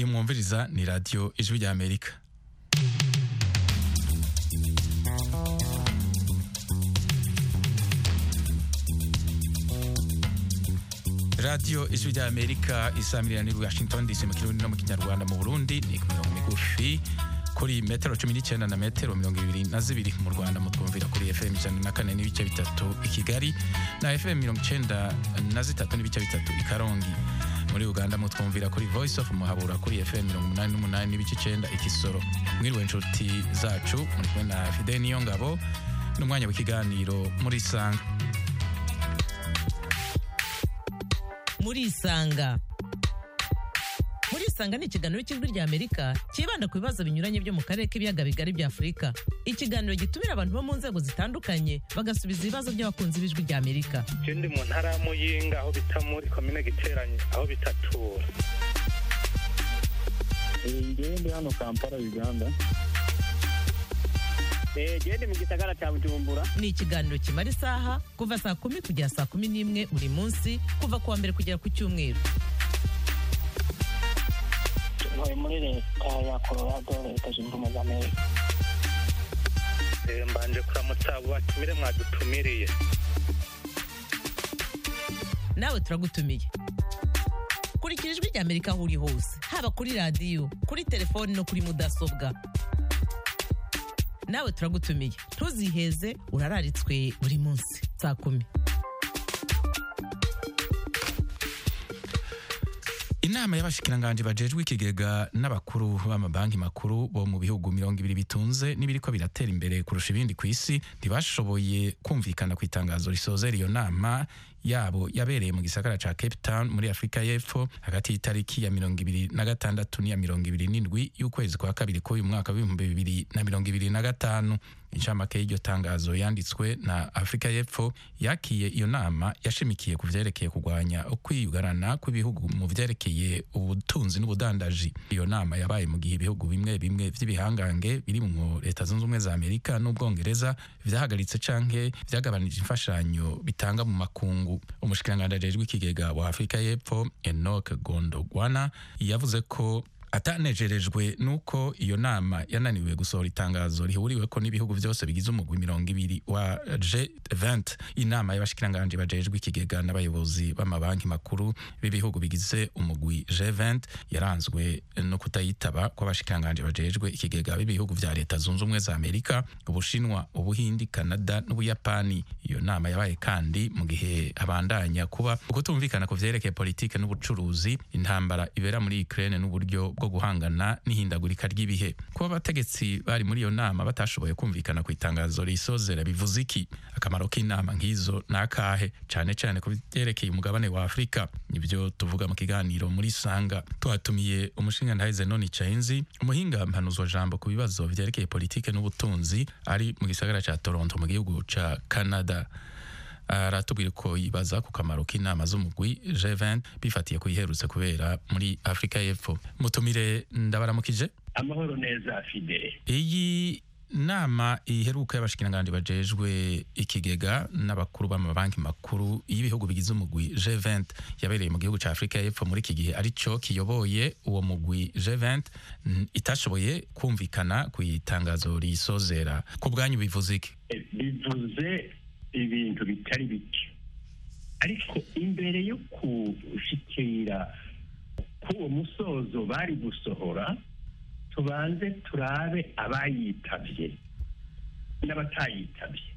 iyi mwumviriza ni radiyo ijwi rya amerika radiyo ijwi rya amerika isamirira ni washington dc mu kirundi no mu kinyarwanda mu burundi ni ku mirongo migufi kuri metero cumi n'icyenda na metero mirongo ibiri na zibiri mu rwanda mutwumvira kuri fm ijana na kane n'ibice bitatu i kigali na fm mirongo icyenda na zitatu n'ibice bitatu i karongi muri uganda mutwumvira kuri voice of muhabura kuri fm mirongo umunani n'umunani n'ibice icyenda i kisoro mwiriwe inshuti zacu muri kumwe na fide niyo ngabo n'umwanya w'ikiganiro muri sanga muri isanga muri isanga ni ikiganiro cy'ijwi rya amerika cyibanda ku bibazo binyuranye byo mu karere k'ibiyaga bigari bya afurika ikiganiro gitumira abantu bo mu nzego zitandukanye bagasubiza ibibazo by'abakunzi b'ijwi rya amerika je ndi mu ntara ya muyinga aho bita muri komine giteranye aho bitatura ngewe ndi hano kampala uganda gende mu gisagara cya bujumbura ni ikiganiro kimara isaha kuva saa kumi kugera saa kumi n'imwe buri munsi kuva ku wa mbere kugera ku cyumweru ntuye muri leta ya colorado leta zunze ubumwe za amerika Eh, mbanje kuramutsa abo batumire mwadutumiriye nawe turagutumiye kurikira ijwi rya amerika aho uri hose haba kuri radiyo kuri telefoni no kuri mudasobwa nawe turagutumiye ntuziheze urararitswe buri munsi saa kumi inama y'abashikiranganji bajejwe ikigega n'abakuru b'amabanki makuru bo mu bihugu mirongo ibiri bitunze n'ibiriko biratera imbere kurusha ibindi ku isi ntibashoboye kumvikana ku itangazo risozera iyo nama yabo yabereye mu gisagara ca Cape Town muri Afrika y'Epfo hagati y'itariki ya mirongo ibiri na gatandatu n'iya mirongo ibiri n'indwi y'ukwezi kwa kabiri k'uyu mwaka w'ibihumbi bibiri na mirongo ibiri na gatanu inshamake y'iryo tangazo yanditswe na Afrika y'Epfo yakiye iyo nama yashimikiye ku vyerekeye kurwanya ukwiyugarana kw'ibihugu mu vyerekeye ubutunzi n'ubudandaji iyo nama yabaye mu gihe ibihugu bimwe bimwe vy'ibihangange biri mu leta zunze ubumwe za Amerika n'ubwongereza vyahagaritse canke vyagabanije imfashanyo bitanga mu makungu umushikiranganji ajejwe ikigega wa Afrika y'Epfo Enoch Gondogwana yavuze ko atanejerejwe nuko iyo nama yananiwe gusohora itangazo rihuriweko n'ibihugu byose bigize umugwi mirongo ibiri wa G20 inama y'abashikiranganji bajejwe ikigega n'abayobozi b'amabanki makuru b'ibihugu bigize umugwi G20 yaranzwe no kutayitaba kw'abashikiranganji bajejwe ikigega b'ibihugu vya leta zunze ubumwe za Amerika Ubushinwa Ubuhindi Canada n'Ubuyapani iyo nama yabaye kandi mu gihe abandanya kuba ukutumvikana ku vyerekeye politike n'ubucuruzi intambara ibera muri Ukraine n'uburyo bwo guhangana n'ihindagurika ry'ibihe kuba abategetsi bari muri iyo nama batashoboye kumvikana ku itangazo risozera bivuze iki akamaro k'inama nk'izo ni akahe cane cane ku vyerekeye umugabane wa afurika nibyo tuvuga mu kiganiro muri sanga twatumiye umushingantahe zenoni cainzi umuhinga mpanuzwa jambo ku bibazo vyerekeye politike n'ubutunzi ari mu gisagara ca toronto mu gihugu ca canada aratubwira ko yibaza ku kamaro k'inama z'umugwi G20 bifatiye ku iherutse kubera muri Afrika y'Epfo mutumire ndabaramukije amahoro neza fide iyi nama iheruka y'abashikiranganji bajejwe ikigega n'abakuru b'amabanki makuru y'ibihugu bigize umugwi G20 yabereye mu gihugu ca Afrika y'Epfo muri iki gihe arico kiyoboye uwo mugwi G20 n- itashoboye kumvikana ku itangazo risozera ku bwanyu bivuze iki bivuze ibintu bitari bike ariko imbere yo gushikira k'uwo musozo bari gusohora tubanze turabe abayitabye n'abatayitabye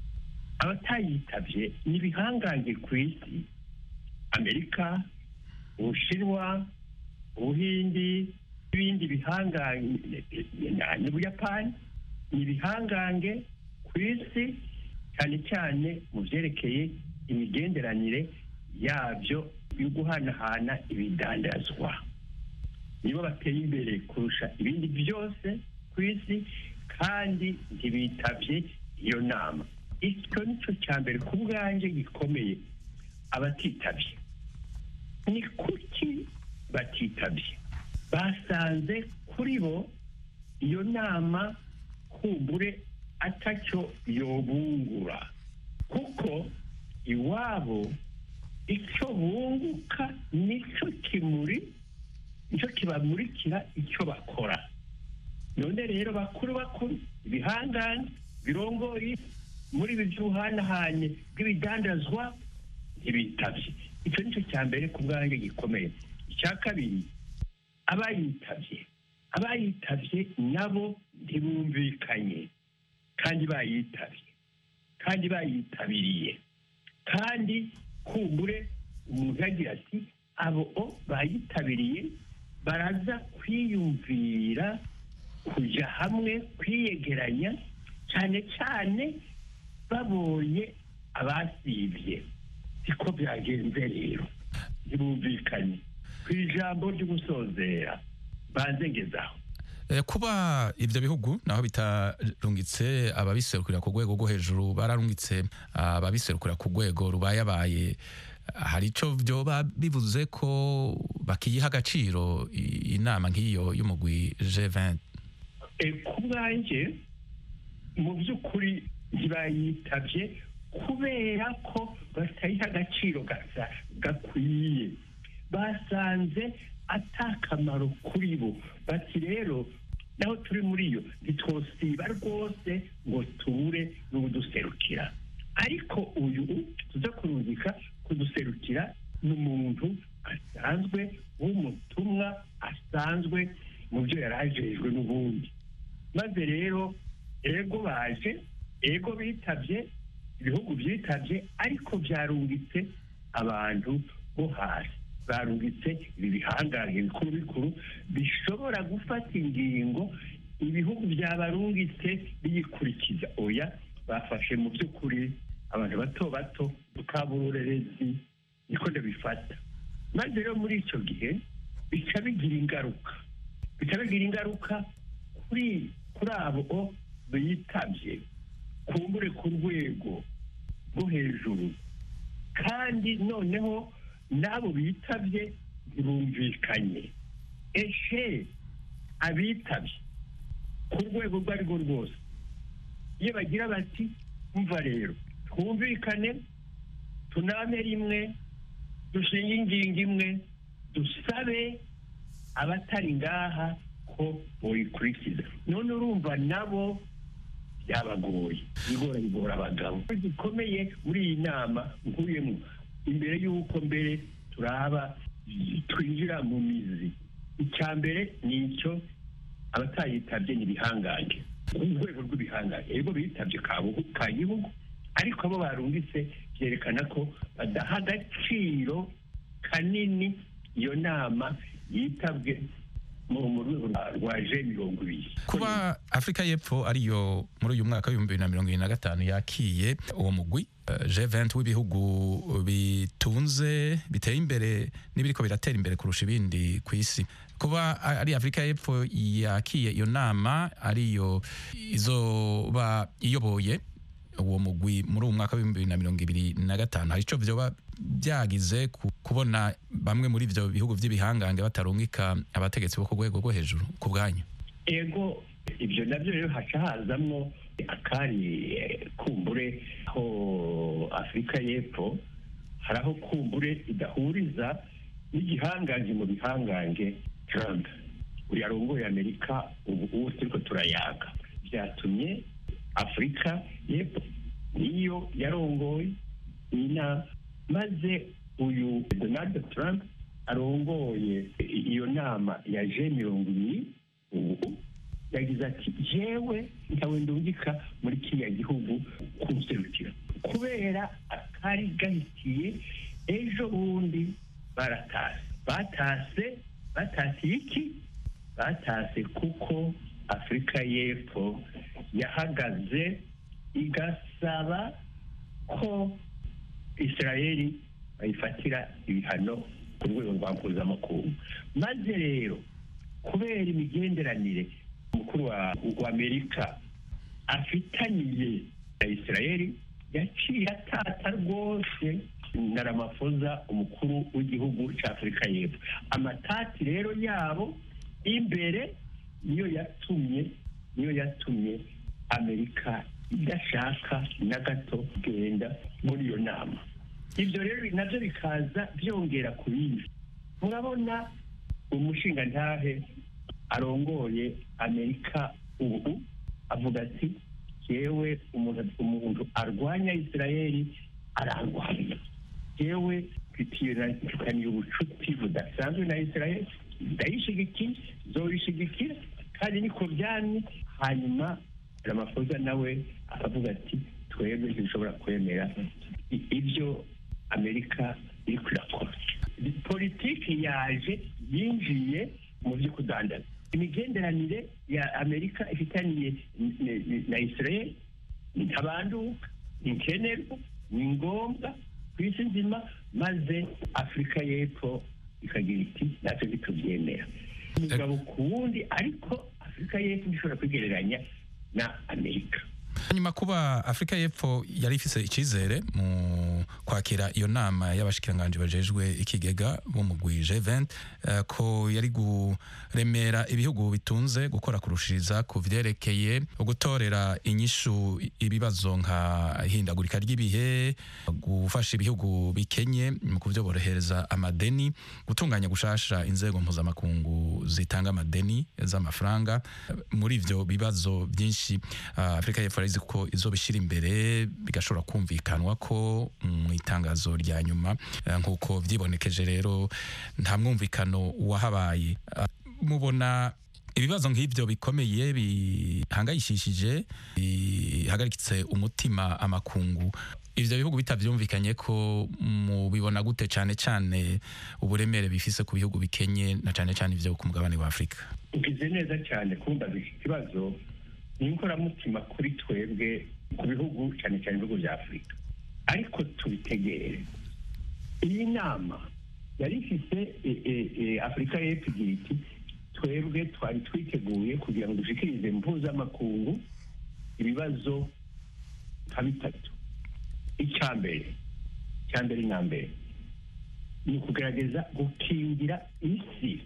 abatayitabye ni ibihangange ku isi amerika ubushinwa ubuhindi n'ibindi bihangange n'ubuyapani ni ibihangange ku isi cyane cyane mu byerekeye imigenderanire yabyo yo guhanahana ibidandazwa nibo bateye imbere kurusha ibindi byose ku isi kandi ntibitabye iyo nama icyo ni cyo cya mbere ku bwanjye gikomeye abatitabye ni kuki batitabye basanze kuri bo iyo nama kumbure atacyo yobungura kuko iwabo icyo bunguka nicyo kimuri nicyo kibamurikira icyo bakora none rero bakuru bakuru ibihangane birongoye muri ibi by'ubuhanahane bw'ibidandazwa ntibitabye icyo nicyo cya mbere ku bwanjye gikomeye icya kabiri abayitabye abayitabye nabo ntibumvikanye kandi bayitabye kandi bayitabiriye kandi kumbure umuntu yagira ati abo o bayitabiriye baraza kwiyumvira kujya hamwe kwiyegeranya cyane cyane babonye abasibye siko byagenze rero ntibumvikanye ku ijambo ryo gusozera banze ngezaho Eh, kuba ivyo bihugu naho bitarungitse ababiserukira ku rwego rwo hejuru bararungitse ababiserukira ku rwego rubayabaye hari ico vyoba bivuze ko bakiyiha agaciro i- inama nk'iyo y'umugwi G20 E, ku bwanjye mu by'ukuri ntibayitabye kubera ko batayiha agaciro gasa- gakwiye basanze atakamaro kuri bo bati rero naho turi muri yo ntitwosiba rwose ngo tubure n'ubuduserukira ariko uyu tuza kurungika kuduserukira ni umuntu asanzwe w'umutumwa asanzwe mu byo yari ajejwe n'ubundi maze rero ego baje ego bitabye ibihugu byitabye ariko byarungitse abantu bo hasi barungitse ibi bihangange bikuru bikuru bishobora gufata ingingo ibihugu byabarungitse biyikurikiza oya bafashe mu by'ukuri abantu bato bato tukaburerezi niko ndabifata maze rero muri icyo gihe bica bigira ingaruka bica bigira ingaruka kuri kuri abo bitabye kumbure ku rwego rwo hejuru kandi noneho n'abo bitabye ntibumvikanye eshe abitabye ku rwego urwo ari rwo rwose iyo bagira bati mva rero twumvikane tuname rimwe dushinge ingingo imwe dusabe abatari ngaha ko boyikurikiza none urumva nabo byabagoye bigora bigora abagabo gikomeye muri iyi nama nkuyemo imbere y'uko mbere turaba twinjira mu mizi icya mbere ni icyo abatayitabye ni ibihangange urwego rw'ibihangange ego bitabye ka gihugu ariko abo barungitse byerekana ko badaha agaciro kanini iyo nama yitabwe mu rwego rwa je mirongo ibiri kuba afurika y'epfo ariyo muri uyu mwaka w'ibihumbi bibiri na mirongo irindwi na gatanu yakiye uwo mugwi G20 w'ibihugu bitunze biteye imbere n'ibiriko biratera imbere kurusha ibindi ku isi kuba ari afurika y'epfo yakiye iyo nama ariyo izoba iyoboye uwo mugwi muri uwo mwaka w'ibihumbi bibiri na mirongo ibiri na gatanu hari ico vyoba byagize kubona bamwe muri ivyo bihugu vy'ibihangange batarungika abategetsi bo ku rwego rwo hejuru ku bwanyu ego ibyo nabyo rero haca hazamwo akari kumbure aho afurika y'epfo hari aho kumbure idahuriza n'igihangange mu bihangange Trump uyu arongoye amerika ubu ubu turiko turayaga byatumye afurika y'epfo niyo yarongoye iyi nama maze uyu donald trump arongoye iyo nama ya je mirongo ibiri ubu yagize ati jewe ntawe ndungika muri kiriya gihugu kunserukira kubera akari gahitiye ejo bundi baratase batase batase iki batase kuko afurika y'epfo yahagaze igasaba ko israeli bayifatira ibihano ku rwego rwa mpuzamakungu maze rero kubera imigenderanire umukuru wa amerika afitaniye na israeli yaciye atata rwose na ramafoza umukuru w'igihugu cya afurika y'epfo amatati rero yabo imbere niyo yatumye niyo yatumye amerika idashaka na gato kugenda muri iyo nama ibyo rero nabyo bikaza byongera ku bindi murabona umushingantahe arongoye amerika ubu avuga ati yewe umuntu umuntu arwanya isirayeli ararwanya yewe mfitiyekaniye ubucuti budasanzwe na isirayeli ndayishigikiye zoyishigikira kandi niko byamye hanyuma ramafoza nawe aravuga ati twebwe ntibishobora kwemera i- ibyo amerika iri kwirakora politiki yaje yinjiye mu byo kudandaza imigenderanire ya amerika ifitaniye n- n- na israel ni ntabanduka ni nkenerwa ni ngombwa ku isi nzima maze afurika y'epfo ikagira iti natwe ntitubyemera umugabo ku wundi ariko afurika y'epfo ntishobora kwigereranya na amerika hanyuma kuba afurika y'epfo yari ifise icyizere mu kwakira iyo nama y'abashikiranganji bajejwe ikigega b'umugwi G20 eh, ko yari guremera ibihugu bitunze gukora kurushiriza ku vyerekeye gutorera inyishu ibibazo nka ihindagurika ry'ibihe gufasha ibihugu bikenye mu kuvyoborohereza amadeni gutunganya gushasha inzego mpuzamakungu zitanga amadeni z'amafaranga muri ivyo bibazo byinshi ah, afurika y'epfo yarizi ko izobishyira imbere bigashobora kumvikanwa ko mu itangazo rya nyuma eh, nk'uko vyibonekeje rero nta mwumvikano wahabaye Ah, mubona ibibazo nk'ibyo bikomeye bihangayishishije bihagaritse umutima amakungu ivyo bihugu bitavyumvikanye ko mubibona gute cane cane uburemere bifise ku bihugu bikenye na cane cane ivyo ku mugabane wa afurika ugize neza cyane kumbaza iki kibazo ni inkoramutima kuri twebwe ku bihugu cyane cyane ibihugu bya afurika ariko tubitegere iyi nama yari ifite e- e- e, afurika y'epfo igira iti twebwe twari twiteguye kugira ngo dushikirize mpuzamakungu ibibazo nka bitatu icya mbere icya mbere na mbere ni ukugerageza gukingira isi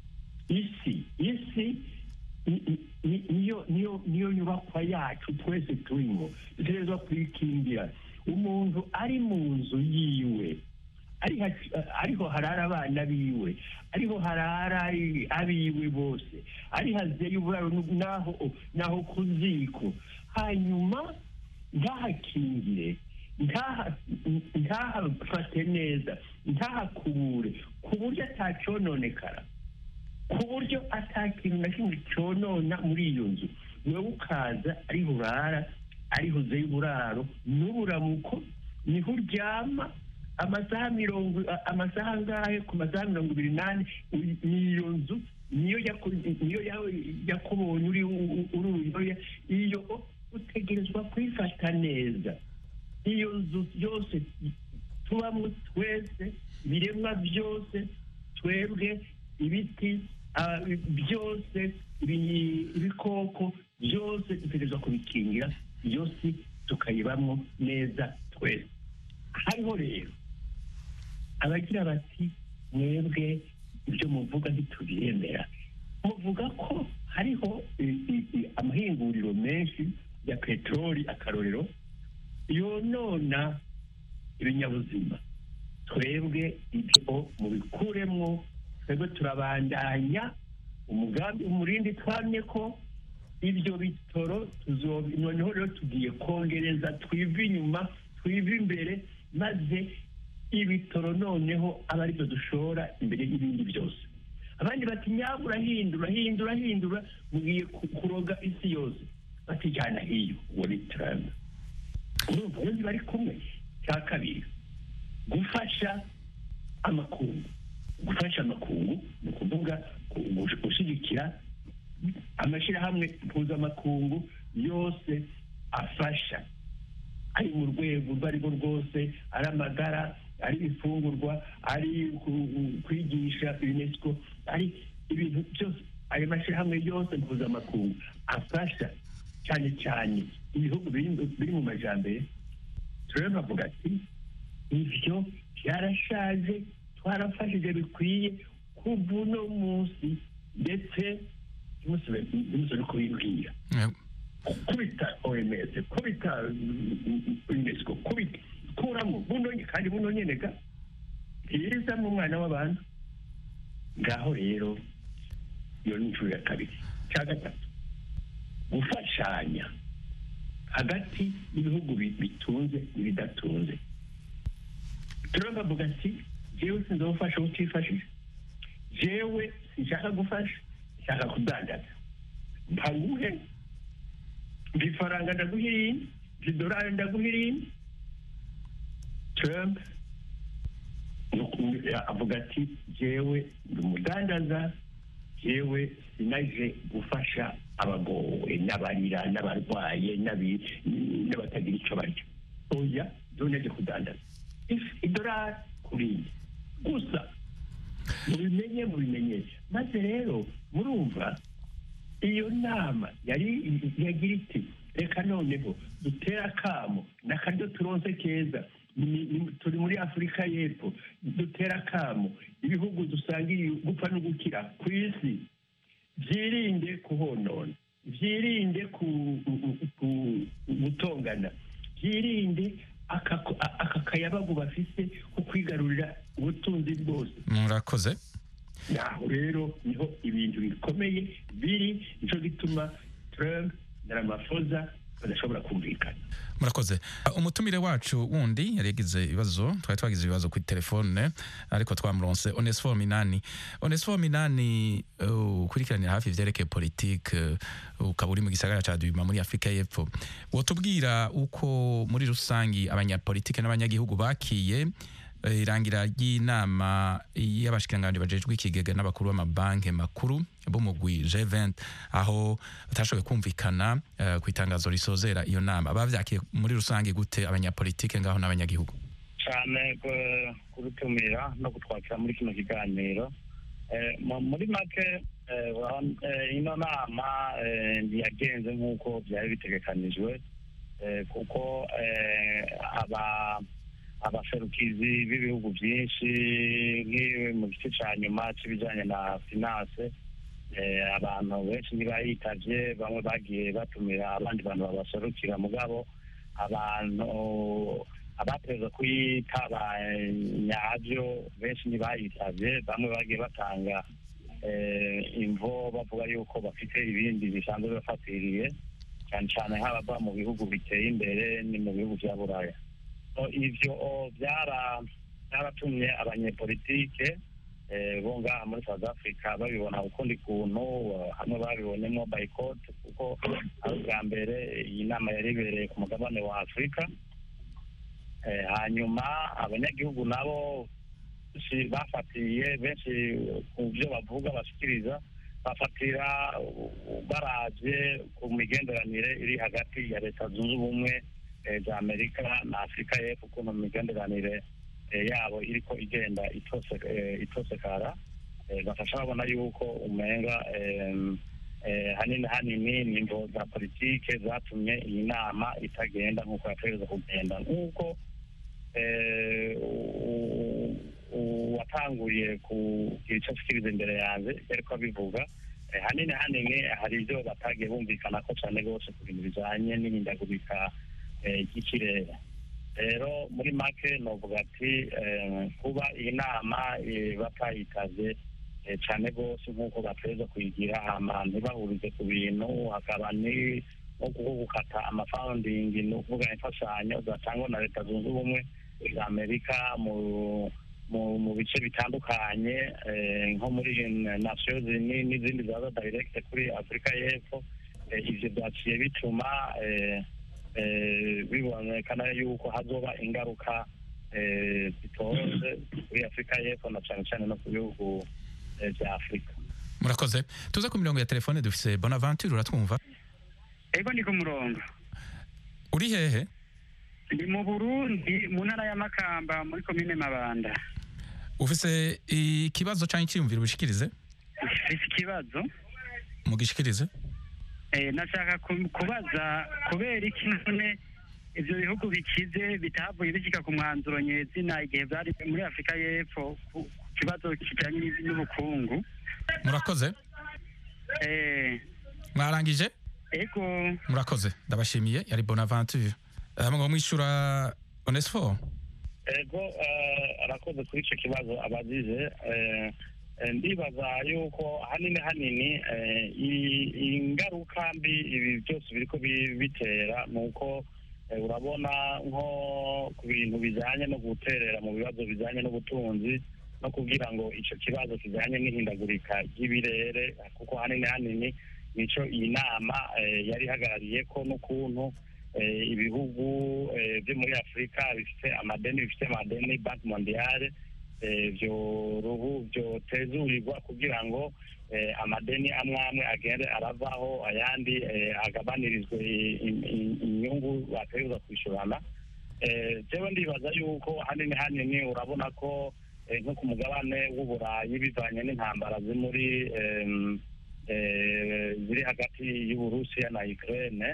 isi isi ni- ni- ni- niyo niyo niyo nyubakwa yacu twese turimo dutegerezwa kuyikingira umuntu ari mu nzu yiwe ari ha- ariho harara abana biwe ariho harara ari- abiwe bose ari hazeye uburaro nu- naho naho ku ziko hanyuma ntahakingire ntaha- ntahafate neza ntahakubure ku buryo atacononekara ku buryo atakintu na kimwe cyonona muri iyo nzu wowe ukaza ariho urara ariho uzeye uburaro n'uburamuko niho uryama amasaha mirongo a- amasaha angahe ku masaha mirongo ibiri n'ane uy- n'iyo nzu niyo yaku- niyo ya- yakubonye uri u- u- uri uruyoya iyo utegerezwa kuyifata neza iyo nzu yose tubamo twese ibiremwa byose twebwe ibiti ah, byose ibi- ibikoko byose dutegerezwa kubikingira iyo si tukayibamo neza twese hariho rero abagira bati mwebwe ibyo muvuga ntitubyemera muvuga ko hariho i- i- i- amahinguriro menshi ya peteroli akarorero yonona ibinyabuzima twebwe ibyo mubikuremwo twebwe turabandanya umugambi umurindi twamye ko ibyo bitoro tuzo- noneho rero tugiye kongereza twive inyuma twive imbere maze ibitoro noneho aba aribyo dushora imbere y'ibindi byose abandi bati nyabwo urahindura hindura hindura mugiye ku- kuroga isi yose batijyana hiyo uwo ni trump urumva rero bari kumwe cya kabiri gufasha amakungu gufasha amakungu ni ukuvuga ku- gush- gushyigikira amashyirahamwe mpuzamakungu yose afasha ari mu rwego urwo ari rwo rwose ari amagara ari ibifungurwa ari ku- kwigisha unesco ari ibintu byose ayo mashyirahamwe yose mpuzamakungu afasha cyane cyane ibihugu biri biri mu majyambere turebe bavuga ati ibyo byarashaje twarafashije bikwiye kuva uno munsi ndetse ntimusore kubibwira Eh, kubita oms kubita unesco kubita kuramo buno nye- kandi buno nyene ga bwiza mu mwana w'abantu ngaho rero iyo ni inshuro ya kabiri cya gatatu gufashanya hagati y'ibihugu bi- bitunze n'ibidatunze turumva avuga ati jewe sinzofasha utifashije jewe sinshaka gufasha nshaka kudandaza mpanguhe mpa ifaranga ndaguha irindi mpa idorari ndaguha irindi trump avuga ati jewe ndi umudandaza jewe sinaje gufasha abagowe n'abarira n'abarwaye n'abi- n'abatagira icyo barya oya doneje kudandaza If- idorari kurindi gusa mubimenye mubimenyesha maze rero murumva iyo nama yari yagira iti reka noneho dutere akamo n'akaryo turonse keza Ni- ni- turi muri afurika y'epfo dutere akamo ibihugu dusangiye gupfa no gukira ku isi byirinde kuhonona byirinde ku- ku- gutongana byirinde aka aka kayabagu bafise ko kwigarurira ubutunzi bwose murakoze naho rero niho ibintu bikomeye biri nicyo gituma Trump na Ramaphosa badashobora kumvikana murakoze umutumire wacu wundi yari yagize ibibazo twari twagize ibibazo kuri telefone ariko twamuronse onesifo minani onesifo minani uh, ukurikiranira hafi ivyerekeye politike uh, ukaba uri mu gisagara ca dubima muri afurika y'epfo wotubwira uko muri rusangi abanyapolitike n'abanyagihugu bakiye eh, irangira ry'inama y'abashikiranganji bajejwe ikigega n'abakuru b'amabanki makuru b'umugwi G20 aho batashoboye kumvikana eh, ku itangazo risozera iyo nama bavyakiye muri rusange gute abanyapolitike ngaho n'abanyagihugu cyane ku- kudutumira no kutwakira muri kino kiganiro Eh, mu- muri make eh, urabona, eh, ino nama eh, ntiyagenze nk'uko byari bitegekanijwe eh, kuko eh, aba abaserukizi b'ibihugu byinshi nk'iwe mu gice cya nyuma cy'ibijyanye na finance eh, abantu benshi ntibayitavye bamwe bagiye batumira abandi bantu babaserukira mugabo abantu abateza kuyitaba nyabyo benshi ntibayitavye bamwe bagiye batanga eh, imvo bavuga yuko bafite ibindi bisanzwe bibafatiriye cyane cyane nk'abava mu bihugu biteye imbere ni mu bihugu bya buraya So, ivyo oh, byara byaratumye abanyepolitike eh, bo ngaha muri south africa babibona ukundi kuntu eh, hamwe babibonyemo boycott kuko ari ubwa mbere iyi nama yari ibereye ku mugabane wa afurika Eh, hanyuma abanyagihugu nabo benshi bafatiye benshi ku byo bavuga bashikiriza bafatira uh, baravye ku migenderanire iri hagati ya leta zunze ubumwe eh, za amerika na afurika y'epfo ukuntu imigenderanire eh, yabo iriko igenda itose- eh, itosekara Eh, bafasha babona yuko umenga em, eh, hanini hanini ni imvo za politike zatumye iyi nama itagenda nk'uko yategereza kugenda nk'uko eh, u- u- uwatanguye kugira icyo ashikiriza imbere yanjye yariko abivuga Eh, hanini hanini hari ibyo batagiye bumvikana ko cyane rwose ku bintu bijanye n'ihindagurika eh, ry'ikirere rero muri make novuga ati eh, kuba iyi nama eh, batayitavye eh, cyane rwose nk'uko bateza kuyigira hama ntibahurize ku bintu hakaba ni nko kuko gukata amafawundingi ni ukuvuga imfashanyo zatangwa na leta zunze ubumwe za amerika mu mu mu bice bitandukanye eh, nko muri nations Unies n'izindi zaza direct kuri afurika y'epfo Eh, ivyo vyaciye bituma eh, eh, bibonekana yuko hazoba ingaruka eh, zitoze kuri afurika y'epfo na cane cane no ku bihugu eh, vya afurika murakoze tuze ku mirongo ya telefone dufise bonaventure uratwumva ego ndi ku murongo uri hehe ndi mu burundi mu ntara ya makamba muri komine mabanda ufise ikibazo canke iciyumviro ubishikirize mfise ikibazo mugishikirize eh, nashaka ku- kubaza kubera iki none ivyo bihugu bikize bitavuye bishika ku mwanzuro nyezina igihe vyari muri afurika y'epfo ku ku kibazo kijanye n'iv- n'ubukungu murakoze eh, mwarangije ego murakoze ndabashimiye yari bonaventure hamwe ngo mwishura onesifo ego eh, arakoze kuri icyo kibazo abagize eh, Eh, ndibaza yuko hanini hanini eh, i- ingaruka mbi ibi byose biriko bi- bitera ni uko eh, urabona nko ku bintu bijanye no guterera mu bibazo bijanye n'ubutunzi no kugira ngo ico kibazo kijanye n'ihindagurika ry'ibirere kuko hanini hanini nico iyi nama eh, yari ihagarariyeko n'ukuntu eh, ibihugu eh, byo muri afurika bifite amadeni bifite amadeni banki mondiale eh, vyo ruhu vyotezurirwa kugira ngo eh, amadeni amwe amwe agende aravaho ayandi eh, agabanirizwe i- i- i- inyungu bategerezwa kwishurana Eh, jewe ndibaza yuko hanini hanini urabona ko eh, nko ku mugabane w'uburayi bivanye n'intambara ziri muri em, eh, ziri hagati y'uburusiya na ukraine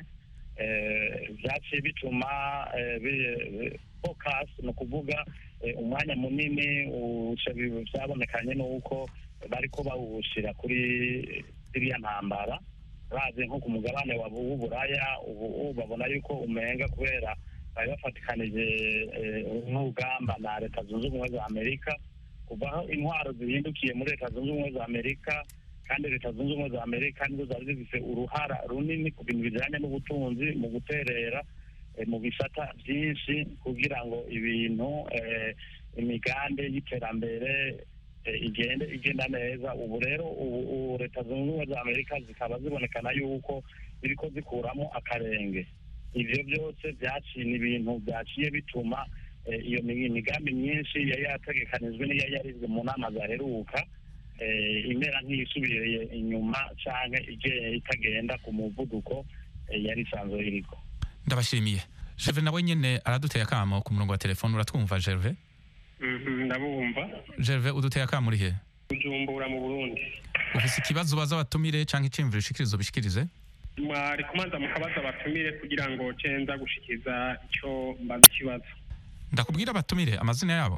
eh, vyaciye bituma eh, bi- focus ni ukuvuga eh, umwanya munini uca bi- vyabonekanye n'uko bariko bawushira kuri ziriya ntambara bazi nko ku mugabane wa- w'uburaya ubu ubu babona yuko umenga kubera bari bafatikanije eh, n'urugamba na leta zunze ubumwe za amerika kuva aho intwaro zihindukiye muri leta zunze ubumwe za amerika kandi leta zunze ubumwe za amerika nizo zari zifise uruhara runini ku bintu bijanye n'ubutunzi mu guterera eh, mu bisata byinshi kugira ngo ibintu eh, imigambi y'iterambere eh, igende igenda neza ubu rero ubu ubu leta zunze ubumwe za amerika zikaba zibonekana yuko ziriko zikuramo akarenge ivyo byose vyaciye ni ibintu vyaciye bituma eh, iyo mi- imigambi myinshi yari yategekanijwe n'iyo yarizwe mu nama zaheruka eh, imera nk'iyisubiriye inyuma canke ige- itagenda ku muvuduko eh, yari isanzwe iriko ndabashimiye Gerve nawe nyene araduteye akamo ku murongo wa telefone uratwumva Gerve Mhm, ndabumva Gerve uduteye akamo uri he bujumbura mu burundi ufise ikibazo ubaza abatumire canke iciyumviro ushikiriza ubishikirize mwari kumanza mukabaza abatumire kugira ngo cenza gushikiza ico mbaza ikibazo ndakubwira abatumire amazina yabo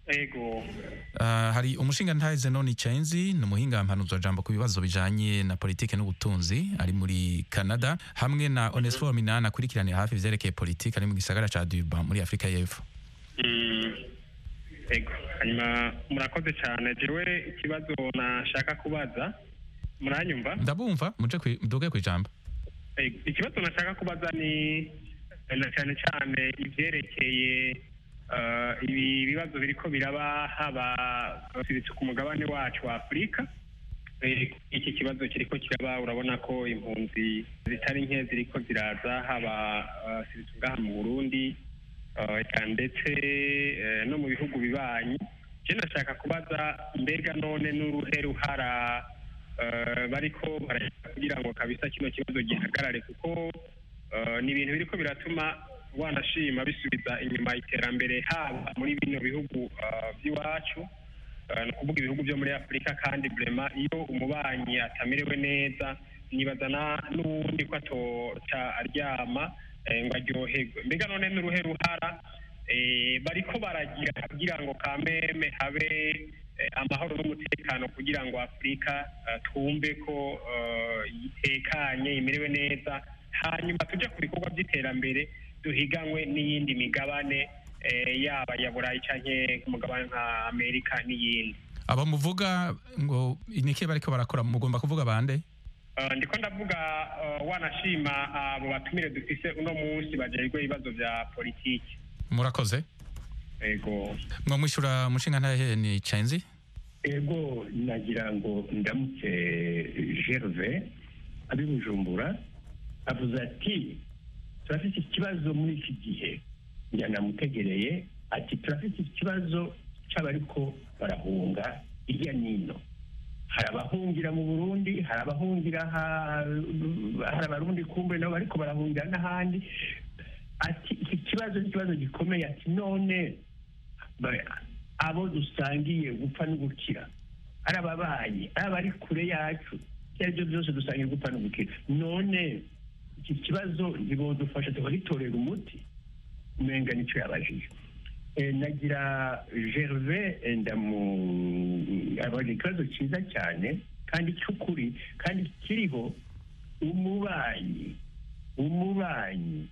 ego Uh, hari umushinga ntahe Zenoni Chenzi ni umuhinga mpanuzwa jambo ku bibazo bijanye na politike n'ubutunzi ari muri Canada hamwe na Onesphore Minani akurikiranira hafi ivyerekeye politike ari mu gisagara ca Durban muri Afrika y'Epfo Mm, ego hanyuma murakoze cyane jewe ikibazo nashaka kubaza muranyumva ndabumva muje kwi- muduge kwijambo Ego, ikibazo nashaka kubaza ni na cyane cyane ivyerekeye eh, ibi bibazo biriko biraba haba siritse ku mugabane wacu wa afurika Eh, iki kibazo kiriko kiraba urabona ko impunzi zitari nke ziriko ziraza haba eh, siritse ngaha mu burundi eh, eka ndetse eh, no mu bihugu bibanyi je nashaka kubaza mbega none n'uruhe ruhara eh, bariko barashaka kugira ngo kabisa kino kibazo gihagarare kuko eh, ni ibintu biriko biratuma wanashima bisubiza inyuma iterambere haba muri bino bihugu eh, by'iwacu Eh, ni ukuvuga ibihugu byo muri afurika kandi burema iyo umubanyi atamerewe neza nibaza na- n'uwundi ko atoca aryama eh, ngo aryoherwe mbega none n'uruhe ruhara eh, bariko baragira kugira ngo kameme habe eh, amahoro n'umutekano kugira ngo afurika eh, twumve ko eh, itekanye imerewe neza hanyuma tujya ku bikorwa by'iterambere duhiganwe n'iyindi migabane eh, yaba ya burayi canke ku mugabane nka amerika n'iyindi abo muvuga ngo niki bariko barakora mugomba kuvuga bande Uh, ndiko ndavuga uh, wanashima abo batumire dufise uno munsi bajejwe ibibazo vya politiki murakoze ego mwo mwishura umushinga ntahe ni Chenzi ego nagira ngo ndamutse gerve abi bujumbura avuze ati turafite ikibazo muri iki gihe yanamutegereye ati turafite ikibazo cy'abariko barahunga hirya n'ino hari abahungira mu burundi hari abahungira ha- hari abarundi kumbe nabo bariko barahungira n'ahandi ati iki kibazo ni ikibazo gikomeye ati none ba- abo dusangiye gupfa no gukira ari ababanyi ari abari kure yacu ibyo ari byo byose dusangiye gupfa no gukira none iki kibazo ntibodufasha tukagitorera umuti umenga nicyo yabajije Eh, nagira gerve eh, ndamu abona ikibazo cyiza cyane kandi cy'ukuri kandi kiriho umubanyi umubanyi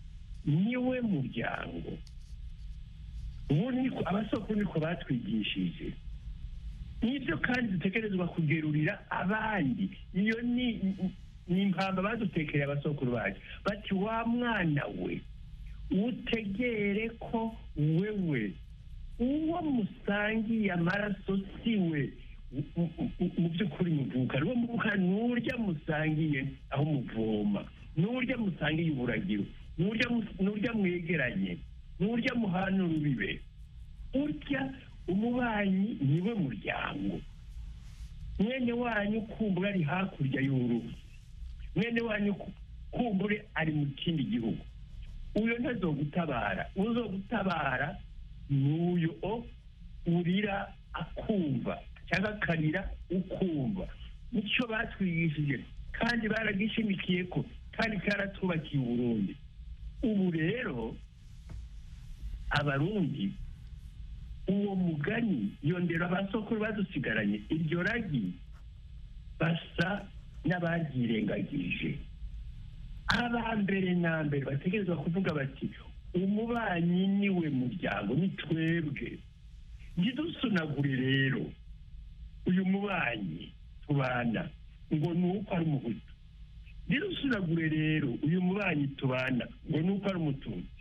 niwe muryango ubu niko abasoko niko batwigishije nibyo kandi dutegerezwa kugerurira abandi iyo ni ni impamba badutekereye abasokuru bacu bati wa mwana we utegere ko wewe uwo musangiye amaraso si we mu- mu- mu by'ukuri muvuka uwo muvuka n'urya musangiye aho muvoma n'urya musangiye uburagiro n'urya mus- n'urya mwegeranye n'urya muhana urubibe urya umubanyi niwe muryango mwene wanyu kumbura ari hakurya y'uruzi mwene wanyu ku- kumbure ari mu kindi gihugu uyo ntazogutabara uzogutabara n'uyo o urira akumva cyangwa akarira ukumva nicyo batwigishije kandi baragishimikiye ko kandi karatubakiye uburundi ubu rero abarundi uwo mugani yondera abasokuru badusigaranye iryo ragi basa n'abaryirengagije aba mbere na mbere bategerezwa kuvuga bati umubanyi niwe muryango ni twebwe ntidusunagure rero uyu mubanyi tubana ngo ni uko ari umuhutu ntidusunagure rero uyu mubanyi tubana ngo ni uko ari umututsi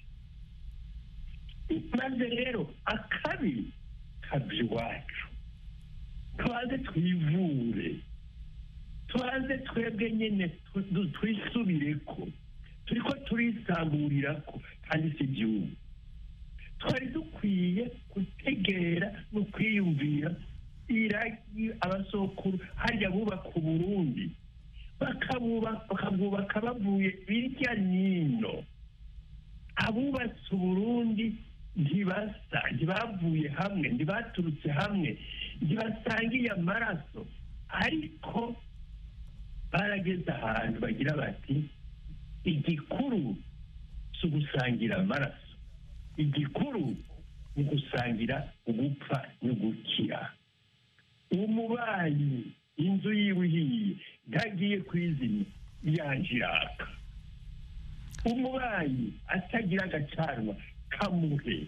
maze rero akabi kabya iwacu twaze twivure twaze twebwe nyine tu- tu- twisubire ko turi ko turisamburira ko kandi si igihugu twari dukwiye gutegera no kwiyumvira iragi abasokuru harya bubaka uburundi bakabubaka bakabwubaka bavuye hirya n'ino abubatse uburundi ntibasa ntibavuye hamwe ntibaturutse hamwe ntibasangiye amaraso ariko barageze ahantu bagira bati igikuru si ugusangira amaraso igikuru ni ugusangira ugupfa no gukira umubanyi inzu yiwe ihiye ntagiye kwizimya yanje iraka umubanyi atagira agacanwa kamuhe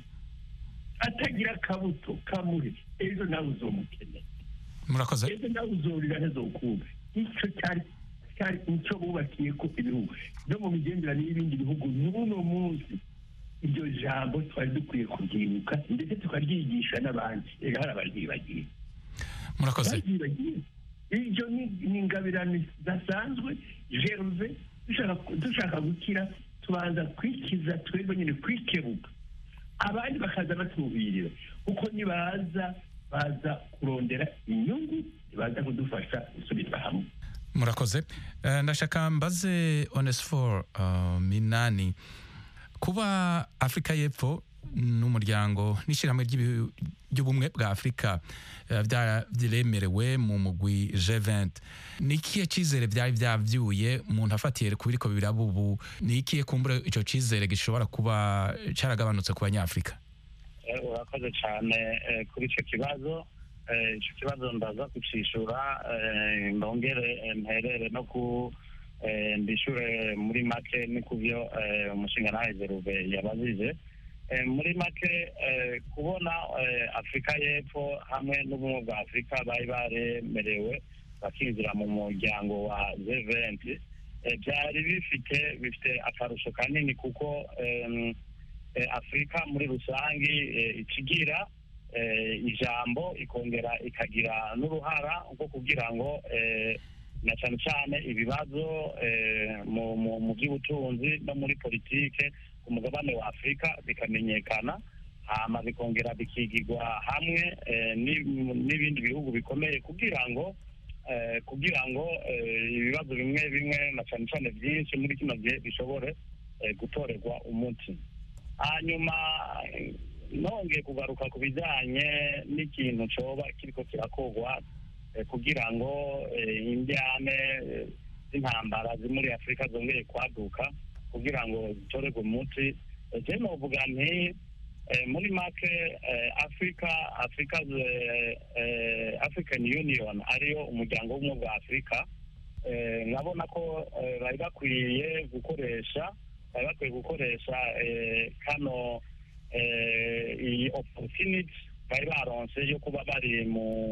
atagira akabuto kamuhe ejo nawe uzomukeneye murakoze ejo nawe uzorira ntazokumva icyo cyari cyari icyo bubakiye ko ibihugu no mu migenderanire y'ibindi bihugu n'uno munsi iryo jambo twari dukwiye kubyibuka ndetse tukaryigisha n'abandi rero hari abaryibagiye murakoze baryibagiye iryo ni ni ingabirano zidasanzwe jeruve dushaka dushaka gukira tubanza kwikiza twebwe nyine kwikebuka abandi bakaza batubirira kuko nibaza baza kurondera inyungu ntibaza kudufasha gusubiza hamwe murakoze Eh, ndashaka mbaze onesfor uh, minani kuba afurika y'epfo n'umuryango n'ishyirahamwe ry'ibihu- ry'ubumwe bwa afurika eh, bya- byiremerewe mu mugwi G20 ni ikihe cyizere byari byabyuye umuntu afatiye ku biriko biraba ubu ni ikihe kumbura icyo cyizere gishobora kuba cyaragabanutse ku banyafurika Eh, urakoze cyane eh, kuri icyo kibazo Eh, icyo kibazo ndaza kucishura eh, ndongere eh, mperere no ku eh, ndishure muri make ni ku byo eh, umushinga nawe zeruve yabajije Eh, muri make eh, kubona eh, afurika y'epfo hamwe n'ubumwe bwa afurika bari baremerewe bakinjira mu muryango wa G20 eh, byari bifite bifite akarusho kanini kuko em, eh, afurika muri rusange eh, ikigira eh, ijambo ikongera ikagira n'uruhara rwo kugira ngo eh, na cyane cyane ibibazo eh, mu, mu, mu by'ubutunzi no muri politike ku mugabane wa afurika bikamenyekana hama bikongera bikigirwa hamwe eh, n'i- n'ibindi bihugu bikomeye kugira ngo eh, kugira ngo eh, ibibazo bimwe bimwe na cyane cyane byinshi muri kino gihe bishobore eh, gutorerwa umuti hanyuma eh, nongeye kugaruka ku bijyanye n'ikintu cyoba kiriko kirakorwa eh, kugira ngo eh, indyane eh, z'intambara ziri muri afurika zongeye kwaduka kugira ngo zitorerwe umuti Eh, je novuga nti eh, muri make eh, africa africa eh, eh, african union ariyo umuryango w'ubumwe bwa afurika eh, nkabona ko eh, bari bakwiye gukoresha bari bakwiye gukoresha eh, kano eh, iyi opportunity bari baronse yo kuba bari mu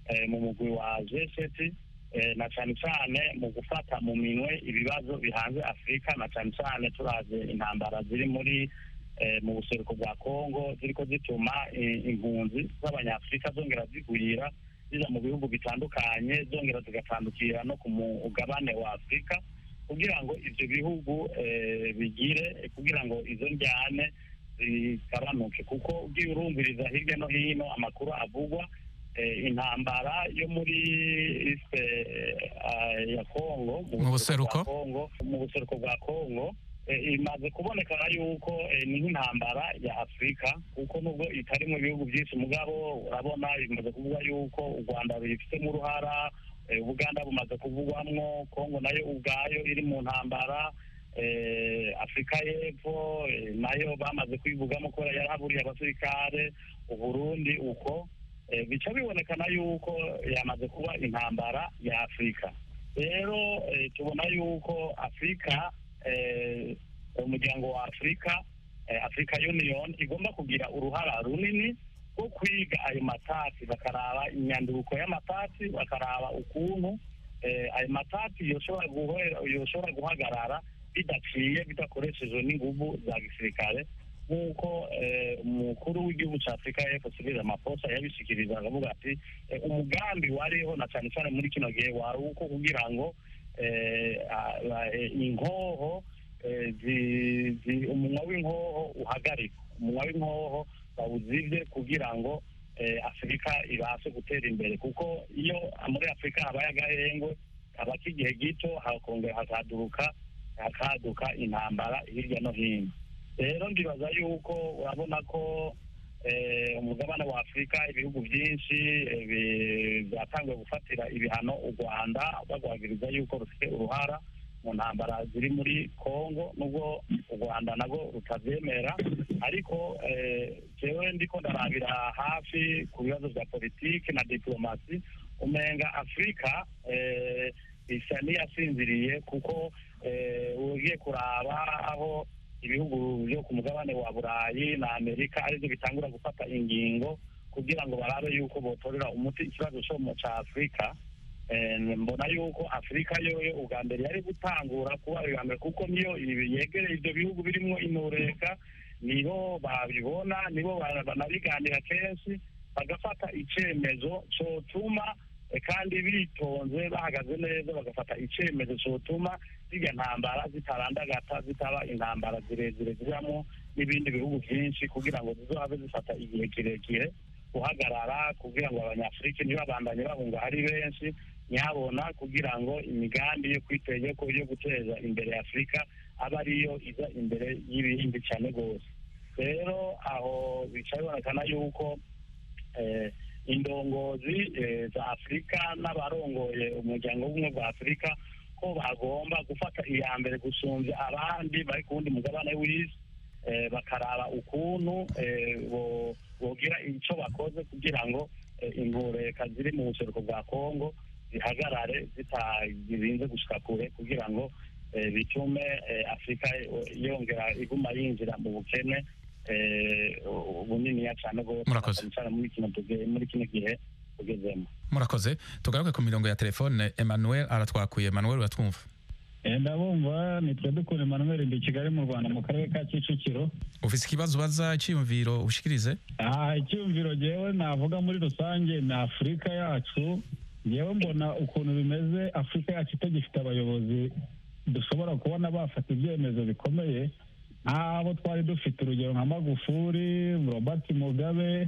eh, mu mugwi wa jeseti na cyane cyane mu gufata mu minwe ibibazo bihanze afurika na cyane cyane turaze intambara ziri muri eh, mu buseruko bwa kongo ziriko zituma eh, impunzi z'abanyafurika zongera zigwira ziza mu bihugu bitandukanye zongera zigatandukira no ku mugabane wa afurika kugira ngo ibyo bihugu eh, bigire kugira ngo izo njyane zigabanuke kuko ugiye urumviriza hirya no hino amakuru avugwa eh, intambara yo muri iste eh, ya kongo Mu buseruko? bwa kongo mu buseruko bwa kongo eh, imaze kubonekana yuko eh, ni nk'intambara ya afurika kuko nubwo itari mu bihugu byinshi mugabo urabona bimaze kuvuga yuko u rwanda ruyifitemo uruhara eh, ubuganda bumaze kuvugwamwo kongo nayo ubwayo iri mu ntambara eh, afurika y'epfo eh, nayo bamaze kwivugamo kubera yarahaburiye abasirikare uburundi uko eh, bica bibonekana yuko yamaze kuba intambara ya afurika rero eh, tubona yuko afurika eh, umuryango wa afurika eh, africa union igomba kugira uruhara runini rwo kwiga ayo matati bakaraba imyanduruko y'amatati bakaraba ukuntu eh, ayo matati yoshobora guhera yoshobora guhagarara bidaciye bidakoreshejwe n'inguvu za gisirikare nk'uko eh, umukuru w'igihugu cya afurika y'epfo cyril ramaphosa yabishikiriza akavuga ati eh, umugambi wariho na cyane cyane muri kino gihe wari uko kugira ngo eh, a- a- eh, inkoho eh, zi- zi- umunwa w'inkoho uhagarikwa umunwa w'inkoho bawuzivye kugira ngo eh, afurika ibashe gutera imbere kuko iyo muri afurika habaye agahengwe kaba k'igihe gito hakongera hakaduruka hakaduka intambara hirya no hino rero ndibaza yuko urabona ko eh, umugabane wa afurika ibihugu byinshi eh, bi- byatangiye gufatira ibihano u rwanda bagwagiriza yuko rufite uruhara mu ntambara ziri muri kongo nubwo u rwanda nabwo rutabyemera ariko eh, jewe ndiko ndarabira hafi ku bibazo bya politiki na diplomasi umenga afurika eh, isa n'iyasinziriye kuko eh, ugiye kuraba aho ibihugu byo ku mugabane wa burayi na amerika aribyo bitangura gufata ingingo kugira ngo barabe yuko botorera umuti ikibazo cyo mu cya afurika Eh, mbona yuko afurika yoyo ubwa mbere yari gutangura kuba iya mbere kuko niyo ibi- yegereye ibyo bihugu birimo intureka nibo babibona nibo ba- banabiganira kenshi bagafata icyemezo cyotuma eh, kandi bitonze bahagaze neza bagafata icyemezo cyotuma zirya ntambara zitarandagata zitaba intambara zirezire zibamo n'ibindi bihugu byinshi kugira ngo zizohave zifata igihe kirekire guhagarara kugira ngo abanyafurika ntibabandanye bahunga ari benshi nyabona kugira ngo imigambi yo kwitegeko yo guteza imbere afurika abe ariyo iza imbere y'ibindi cyane rwose rero aho bica bibonekana yuko eh, indongozi eh, za afurika n'abarongoye umuryango w'ubumwe bwa afurika ko bagomba gufata iya mbere gusumbya abandi bari ku wundi mugabane w'isi eh, bakaraba ukuntu eh, bo- bogira icyo bakoze kugira ngo eh, intureka ziri mu buseruko bwa kongo zihagarare zitarinze gushika kure kugira ngo eh, bitume eh, afurika eh, yongera iguma yinjira mu bukene eh, buniniya cyane rwose Murakoze. cyane cyane muri kino tuge- muri kino gihe tugezemo murakoze tugaruke ku mirongo ya telefone emmanuel aratwakuye emmanuel uratwumva Eh, ndabumva nitwe dukunda Emmanuel ndi i Kigali mu Rwanda mu karere ka Kicukiro ufise ikibazo ubaza icyiyumviro ushikirize aha icyumviro jewe navuga muri rusange ni Afurika yacu jewe mbona ukuntu bimeze Afurika yacu itagifite abayobozi dushobora kubona bafata ibyemezo bikomeye nk'abo twari dufite urugero nka Magufuli Robert Mugabe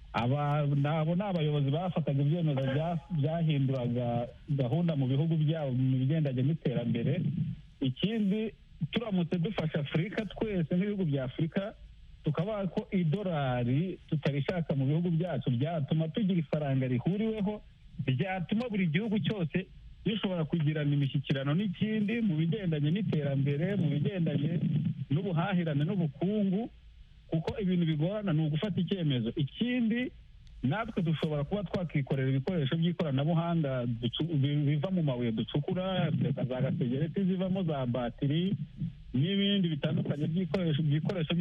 aba nabo ni abayobozi bafataga ibyemezo bya- byahinduraga gahunda mu bihugu byabo mu bigendanye n'iterambere ikindi turamutse dufasha afurika twese nk'ibihugu bya afurika tukabaha ko idolari tutarishaka mu bihugu byacu byatuma tugira ifaranga rihuriweho ryatuma buri gihugu cyose gishobora kugirana imishyikirano n'ikindi mu bigendanye n'iterambere mu bigendanye n'ubuhahirane n'ubukungu kuko ibintu bigorana ni ugufata icyemezo ikindi natwe dushobora kuba twakikorera ibikoresho by'ikoranabuhanga ducu- bi- biva mu mabuye ducukura za gasegereti zivamo za batiri n'ibindi bitandukanye by'ibikoresho by'ibikoresho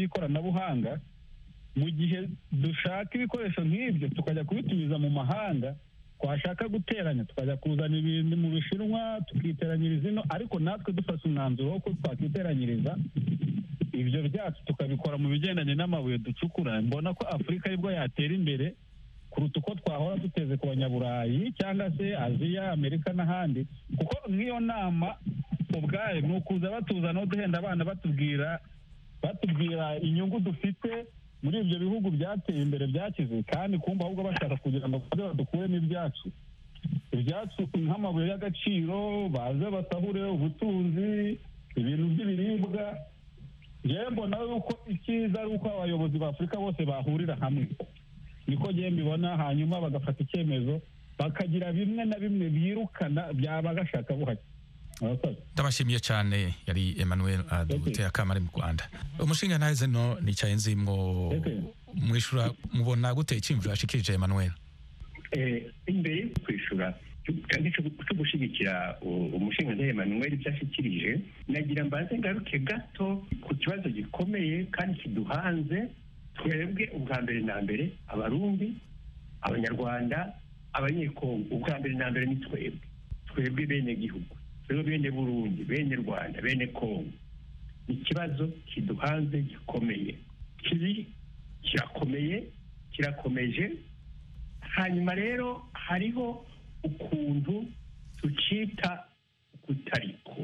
by'ikoranabuhanga mu gihe dushaka ibikoresho nk'ibyo tukajya kubitumiza mu mahanga twashaka guteranya tukajya kuzana ibintu mu bishinwa tukiteranyiriza ino ariko natwe dufashe umwanzuro wo ko twakiteranyiriza ibyo byacu tukabikora mu bigendanye n'amabuye ducukura mbona ko afurika aribwo yatera imbere kuruta uko twahora duteze ku banyaburayi cyangwa se aziya amerika n'ahandi kuko nk'iyo nama ubwayo ni ukuza batuzanaho duhenda abana batubwira batubwira inyungu dufite muri ibyo bihugu byateye imbere byakize kandi kumva ahubwo bashaka kugira ngo baze badukuremo ibyacu ibyacu nk'amabuye y'agaciro baze basahure ubutunzi ibintu by'ibiribwa ngewe mbona yuko icyiza ari uko abayobozi ba afurika bose bahurira hamwe niko ngewe mbibona hanyuma bagafata icyemezo bakagira bimwe na bimwe birukana byaba gashaka buhake murakoze ndabashimiye cyane yari emmanuel aduteye akamari mu rwanda umushinga ntahe no nicaye nzi mwo mwishura mubona gute icyimviro yashikirije emmanuel Eh, imbere yo kwishura kandi cyo cyo gushyigikira u- umushinga ntahe Emmanuel ibyo ashyikirije nagira mbanze ngaruke gato ku kibazo gikomeye kandi kiduhanze twebwe ubwa mbere na mbere abarundi abanyarwanda abanyekongo ubwa mbere na mbere ni twebwe twebwe bene gihugu twebwe bene burundi bene rwanda bene kongo ni ikibazo kiduhanze gikomeye kiri kirakomeye kirakomeje hanyuma rero hariho ukuntu tucita kutariko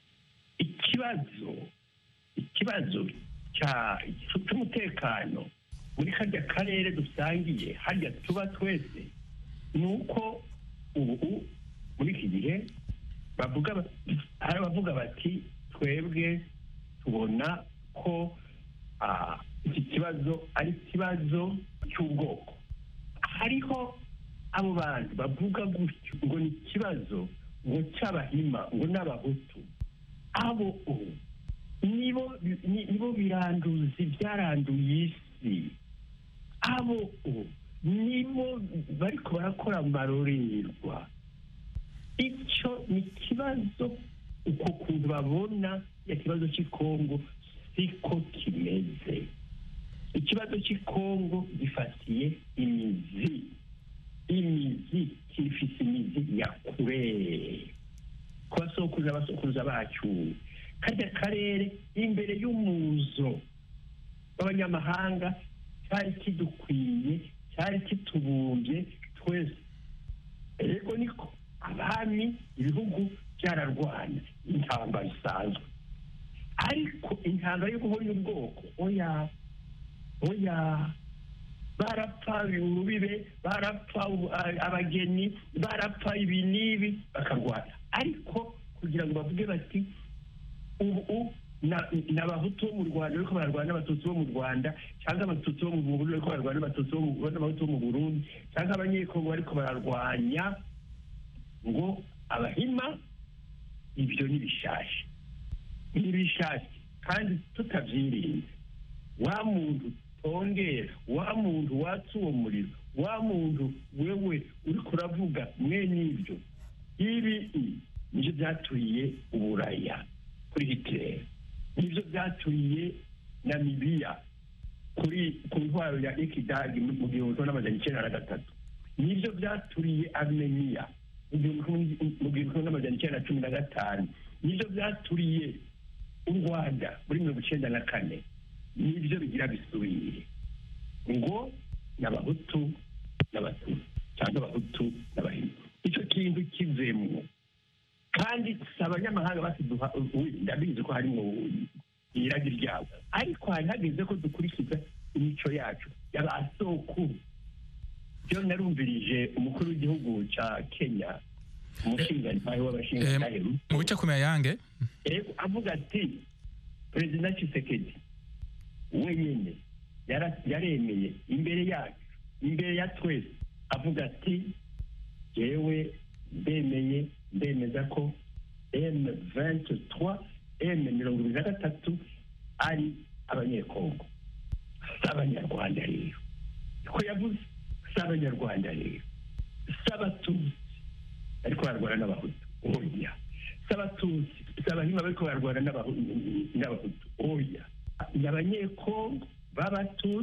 ikibazo ikibazo cya cy'umutekano muri karya karere dusangiye harya tuba twese ni uko ubu muri iki gihe bavuga ba- hari abavuga bati twebwe tubona ko ah, iki kibazo ari ikibazo cy'ubwoko hariho abo bantu bavuga gutyo ngo ni ikibazo ngo cy'abahima ngo n'abahutu abo ubu nibo ni- nibo biranduzi byaranduye isi abo ubu nibo bariko barakora amarorerwa icyo ni ikibazo uko kuntu babona ya kibazo cy'ikongo siko kimeze ikibazo cy'ikongo gifatiye imizi imizi kifise imizi ya kure ku basokuruza abasokuruza bacu karya karere imbere y'umuzo w'abanyamahanga cyari kidukwiye cyari kitubumbye twese ego niko abami ibihugu byararwana intambara isanzwe ariko intambara yo guhonya ubwoko oya oya barapfa urubibe barapfa ubu- a- abageni barapfa ibi n'ibi bakarwana ariko kugira ngo bavuge bati ubu na- ni abahutu bo mu rwanda ariko bararwana n'abatutsi bo mu rwanda cyangwa abatutsi bo mu burundi ariko bararwana n'abatutsi bo mu- n'abahutu bo mu burundi cyangwa abanyekongo ariko bararwanya ngo abahima ibyo ni bishasha ni bishasha kandi tutabyirinze wa muntu tongera wa muntu watsa uwo muriro wa muntu wewe uri kuravuga mwene ibyo ibi nibyo byaturiye uburaya kuri hitler nibyo byaturiye namibiya kuri ku ntwaro ya ikidagi mu gihumbi kimwe n'amajana icyenda na gatatu nibyo byaturiye armenia mu gihumbi kimwe- mu gihumbi kimwe n'amajana icyenda na cumi na gatanu nibyo byaturiye u rwanda muri mirongo icyenda na kane nibyo bigira bisubire ngo ni abahutu n'abatutsi cyangwa abahutu n'abahima icyo kintu kivemo kandi si abanyamahanga basiduha ndabizi ko harimo iragi ryabo ariko hari hageze ko dukurikiza imico yacu y'abasokuru byo narumvirije umukuru w'igihugu cya kenya umushingantahe w'abashingantahe mu bice kumenya yange Ego, avuga ati perezida Tshisekedi wenyine yara- yaremeye imbere yacu imbere ya twese avuga ati jewe ndemeye ndemeza ko m 23 m mirongo ibiri na gatatu ari abanyekongo si abanyarwanda rero ko yavuze si abanyarwanda rero si abatutsi ariko bararwana n'abahutu oya si abatutsi si abahima bariko bararwana n'abahu- n'abahutu oya ni abanyekongo b'abatutsi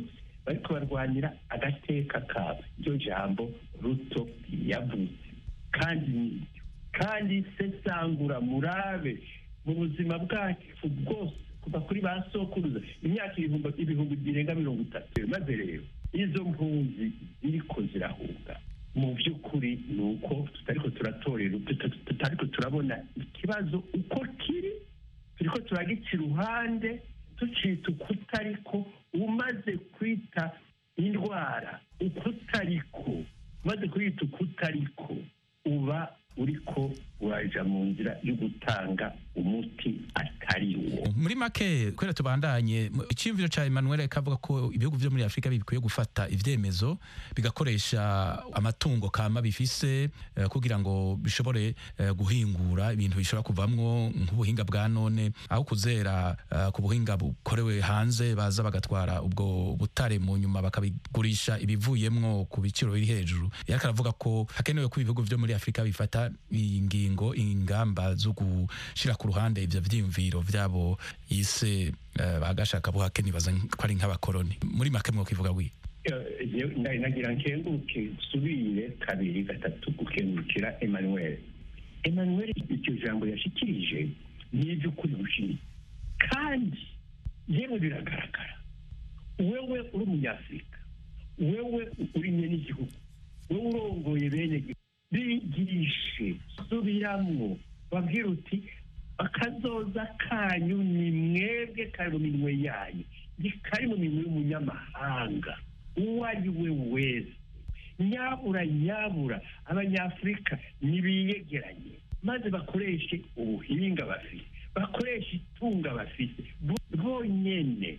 bariko barwanira agateka kabo iryo jambo ruto yavuze kandi nibyo kandi sesangura murabe mu buzima bwacu bwose kuva kuri ba sokuruza imyaka ibihumbi ibihumbi birenga mirongo itatu maze rero izo mpunzi ziriko zirahunga mu by'ukuri ni uko tutariko turatorera tuta- tutariko turabona ikibazo uko kiri turiko turagica iruhande tucita ukutariko umaze kwita indwara ukutariko umaze kwita ukutariko uba uriko uraja mu nzira yo gutanga umuti atari wo muri make kubera tubandanye mu- icyiyumviro cya emmanuel kavuga ko ibihugu byo muri afurika bikwiye gufata ibyemezo bigakoresha amatungo kama bifise eh, kugira ngo bishobore eh, guhingura ibintu bishobora kuvamwo nk'ubuhinga bwa none aho kuzera eh, ku buhinga bukorewe hanze baza bagatwara ubwo butare mu nyuma bakabigurisha ibivuyemwo ku biciro biri hejuru yariko aravuga ko hakenewe ko ibihugu byo muri afurika bifata ingingo ingamba zo gushira ku ruhande ivyo vyiyumviro vyabo yise eh, bagashaka buhake nibaza ko ari nk'abakoroni muri make mwokivuga wi Eh, je- nda- nagira nkenguke nsubire kabiri gatatu gukengurukira emmanuel emmanuel iryo jambo yashikirije ni iby'ukuri gushiri kandi yewe biragaragara wewe uri umunyafurika wewe uri nye n'igihugu wewe urongoye bene gihugu bigishe subiramwo babwira uti akazoza kanyu ni mwebwe kari mu minwe yanyu ntikari mu minwe y'umunyamahanga uwo ari we wese nyabura nyabura abanyafurika nibiyegeranye maze bakoreshe ubuhinga bafite bakoreshe itunga bafite bo- bonyene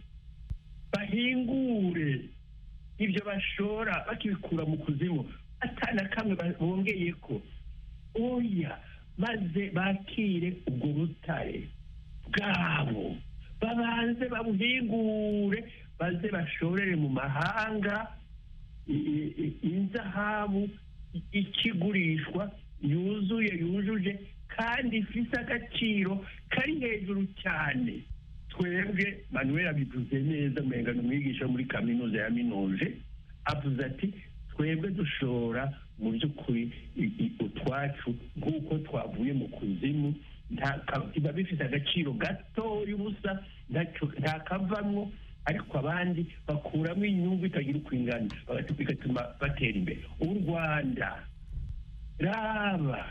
bahingure ibyo bashora bakibikura mu kuzimu atana kamwe ba- bongeye ko oya maze bakire ubwo butare bwabo babanze babuhingure baze bashorere mu mahanga i- i- i- inzahabu i- ikigurishwa yuzuye yujuje kandi ifise agaciro kari hejuru cyane twebwe manuel abivuze neza umenga ni umwigisha wo muri kaminuza ya minuje avuze ati twebwe dushora mu by'ukuri i- i- utwacu nk'uko twavuye mu kuzimu nta ka- biba bifite agaciro gatoya ubusa ntacyo- nta kavamwo ariko abandi bakuramo inyungu itagira uko ingana bagati- bigatuma batera imbere u rwanda raba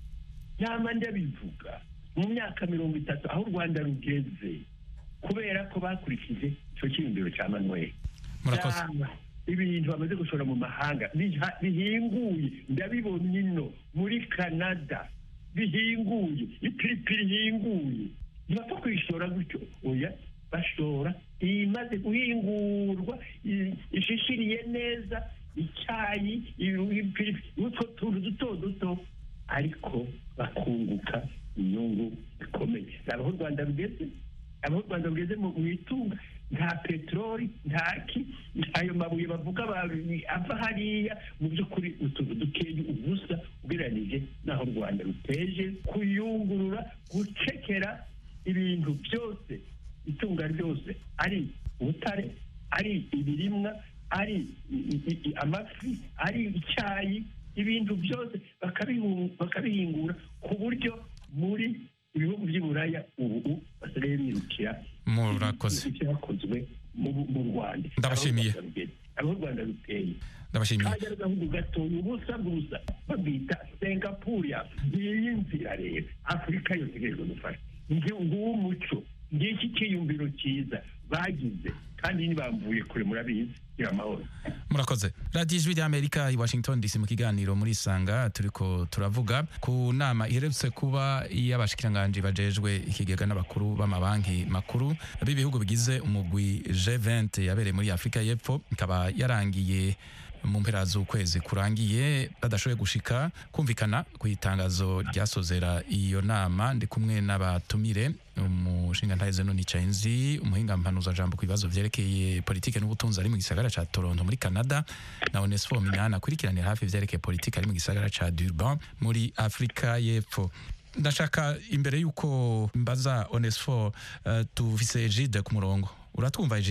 nama ndabivuga mu myaka mirongo itatu aho u rwanda rugeze kubera ko bakurikije icyo cyiyumviro cya manuel murakoze Raba ibintu bamaze gushora mu mahanga biha- bihinguye ndabibona ino muri canada bihinguye ipiripiri ihinguye ntibapfa kuyishora gutyo oya bashora imaze guhingurwa i- ishishiriye neza icyayi i- ipiripiri utwo tuntu duto duto ariko bakunguka inyungu ikomeye nabaho u rwanda rugeze aho u rwanda rugeze mu mu itunga nta peteroli nta ki ayo mabuye bavuga ba- ava hariya mu by'ukuri utuntu dukeya ubusa ugereranije n'aho u rwanda ruteje kuyungurura gucekera ibintu byose itunga ryose ari ubutare ari ibirimwa ari i- i- i- amafi ari icyayi ibintu byose bakabihu- bakabihingura ku buryo muri ibihugu by'i buraya ubu basigaye birukira murakoze ibyakozwe mu mu rwanda Ndabashimiye. Aho u Rwanda rugeze, aho u rwanda ruteye ndabashimiye kajya agahugu gatoya ubusa bwusa babwita singapore ya ngiyi nzira rero afurika yose igerejwe gufasha nguwo umuco ngiki cyiyumviro cyiza bagize kandi ntibamvuye kure murabizi gira amahoro murakoze radiyo ijwi ry'amerika i washington dc mu kiganiro muri isanga turiko turavuga ku nama iherutse kuba y'abashikiranganji bajejwe ikigega n'abakuru b'amabanki makuru b'ibihugu bigize umugwi G20 yabereye muri afurika y'epfo ikaba yarangiye mu mpera z'ukwezi kurangiye badashoboye gushika kumvikana ku itangazo ryasozera iyo nama ndi kumwe n'abatumire umushinga ntaheze none Chainzi umuhinga mpanuza jambo ku bibazo vyerekeye politike n'ubutunzi ari mu gisagara ca Toronto muri Canada na Onesphore Minani akurikiranira hafi ivyerekeye politike ari mu gisagara ca Durban muri Afrika y'Epfo ndashaka imbere y'uko mbaza Onesphore uh, tuvise Egide ku murongo uratwumva Egide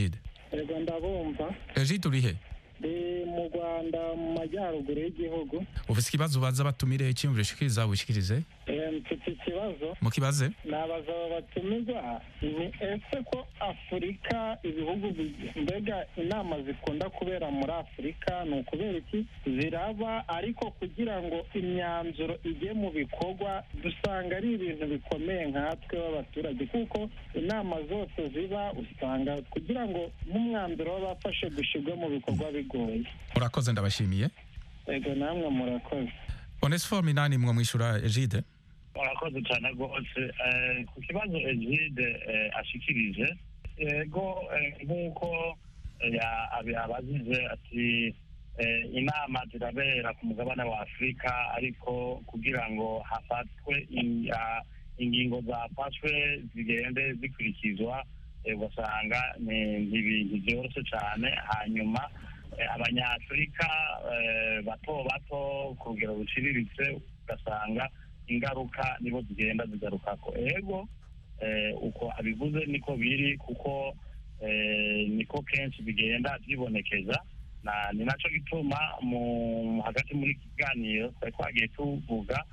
yego ndabumva egide urihe ndi mu rwanda mu majyaruguru y'igihugu ufite ikibazo ubaza batumire icyiyumviro ushikiriza wishikirize Eh, mfite ikibazo mukibaze nabaza aba batumirwa ni ese ko afurika ibihugu bi- mbega inama zikunda kubera muri afurika ni ukubera iki ziraba ariko kugira ngo imyanzuro ijye mu bikorwa dusanga ari ibintu bikomeye nkatwe b'abaturage kuko inama zose ziba usanga kugira ngo nk'umwanzuro w'abafashe gushyirwa mu bikorwa bigoye murakoze ndabashimiye ego namwe murakoze onesifome inani mwo mwishyura egide murakoze cyane rwose Eh, ku kibazo egide eh, ashikirije ego eh, nk'uko eh, ya- abi- abazize ati eh, inama zirabera ku mugabane wa afurika ariko kugira ngo hafatwe in- ah, ingingo zafashwe zigende zikurikizwa eh, ugasanga ni ni ibintu byoroshye cyane hanyuma eh, abanyafurika eh, bato bato ku rugero ruciriritse ugasanga ingaruka nibo zigenda zigarukako ego eh, uko abivuze niko biri kuko eh, niko kenshi bigenda byibonekeza na ni nacyo gituma mu hagati muri iki kiganiro twari twagiye tuvuga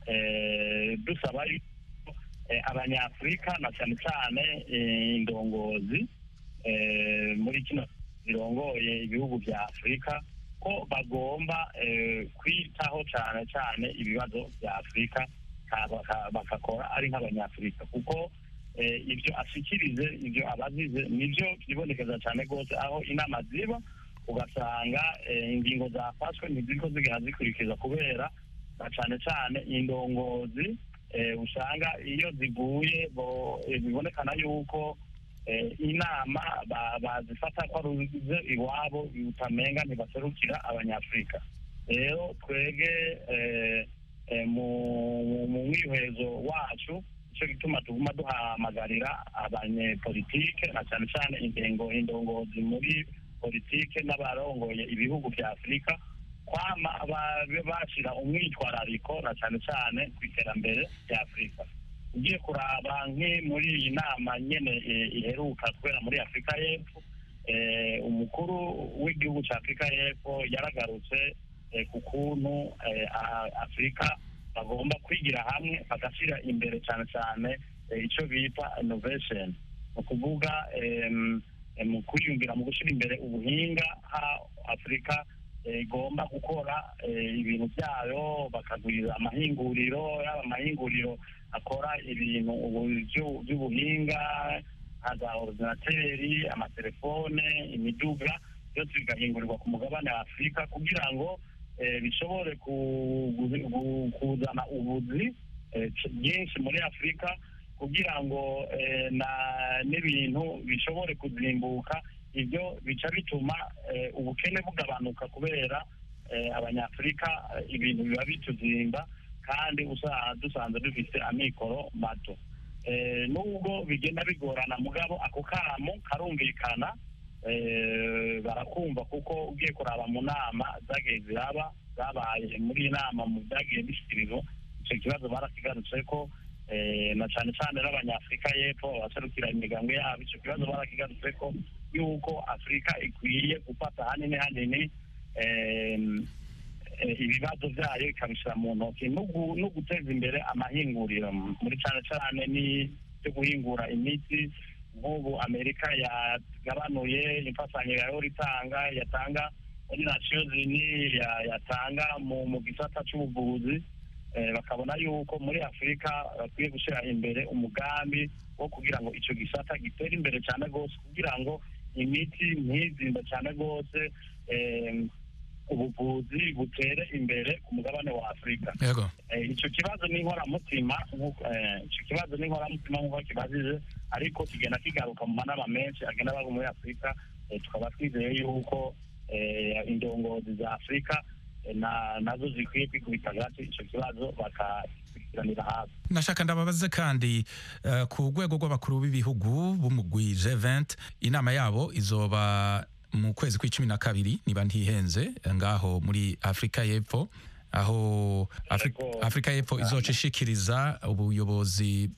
eh, dusaba yuko eh, abanyafurika na cyane cyane eh, indongozi eh, muri kino zirongoye ibihugu bya afurika ko bagomba eh, kwitaho cyane cyane ibibazo bya afurika ka- baka- bagakora ari nk'abanyafurika kuko eh, ibyo ashikirize ibyo abazize nibyo byibonekeza cyane rwose aho inama ziba ugasanga eh, ingingo zafashwe ntiziriko zigenda zikurikiza kubera na cyane cyane indongozi eh, usanga iyo ziguye bo- eh, bibonekana yuko eh, inama ba- bazifata ko aruze iwabo utamenga ntibaserukira abanyafurika rero twege eh, eh, mu mu mwihwezo wacu nicyo gituma tuguma duhamagarira abanyepolitike na cyane cyane ingengo indongozi muri politike n'abarongoye ibihugu bya afurika kwama babe bashyira umwitwarariko na cyane cyane ku iterambere rya afurika ugiye kuraba nk'i muri iyi nama nyene eh, iheruka kubera muri afurika y'epfo eh, umukuru w'igihugu cya afurika y'epfo yaragarutse eh, ku kuntu eh, a- afurika bagomba kwigira hamwe bagashyira imbere cyane cyane eh, icyo bita innovation ni ukuvuga em, eh, mu kwiyumvira mu gushyira imbere ubuhinga ha afurika eh, igomba gukora eh, ibintu byayo bakagwiza amahinguriro yaba amahinguriro akora ibintu ubu byu- by'ubuhinga nka za ordinateri amatelefone imiduga byose bigahingurirwa ku mugabane wa afurika kugira ngo eh, bishobore ku- gu- gu- kuzana ubuzi eh, c- bwinshi muri afurika kugira ngo eh, na n'ibintu bishobore kuzimbuka ibyo bica bituma eh, ubukene bugabanuka kubera eh, abanyafurika eh, ibintu biba bituzimba kandi usa- dusanzwe dufite amikoro mato Eh, nubwo bigenda bigorana mugabo ako kamo karumvikana eh, barakumva kuko ugiye kuraba mu nama zagiye ziraba zabaye muri iyi nama mu byagiye bishyikirizwa icyo kibazo barakigarutse ko eh, na cyane cyane n'abanyafurika y'epfo abaserukira imiryango yabo icyo kibazo barakigarutse ko yuko afurika ikwiye gufata hanini hanini em, eh, ibibazo byayo ikabishyira mu ntoki no gu- no guteza imbere amahinguriro muri cyane cyane ni byo guhingura imiti nk'ubu amerika yagabanuye imfatanyo yahora itanga yatanga muri nations unies ya- yatanga mu mu gisata cy'ubuvuzi eh, bakabona yuko muri afurika bakwiye gushyira imbere umugambi wo kugira ngo icyo gisata gitere imbere cyane rwose kugira ngo imiti ntizimbe cyane rwose em, ubuvuzi butere imbere ku mugabane wa afurika yego Eh, icyo kibazo ni inkoramutima nk'uko- eh, icyo kibazo ni inkoramutima nk'uko kibajije ariko kigenda kigaruka mu manama menshi agenda aba muri afurika eh, tukaba twizeye yuko eh, indongozi za afurika eh, na- nazo zikwiye kwikubita hagati icyo kibazo bakakurikiranira hafi nashaka ndababaze kandi eh, ku rwego rw'abakuru b'ibihugu b'umugwi G20 inama yabo izoba mu kwezi kw'icumi na kabiri niba ntihenze eh, ngaho muri afurika y'epfo aho Afri- Yego. afurika y'epfo izoca ishikiriza ubuyobozi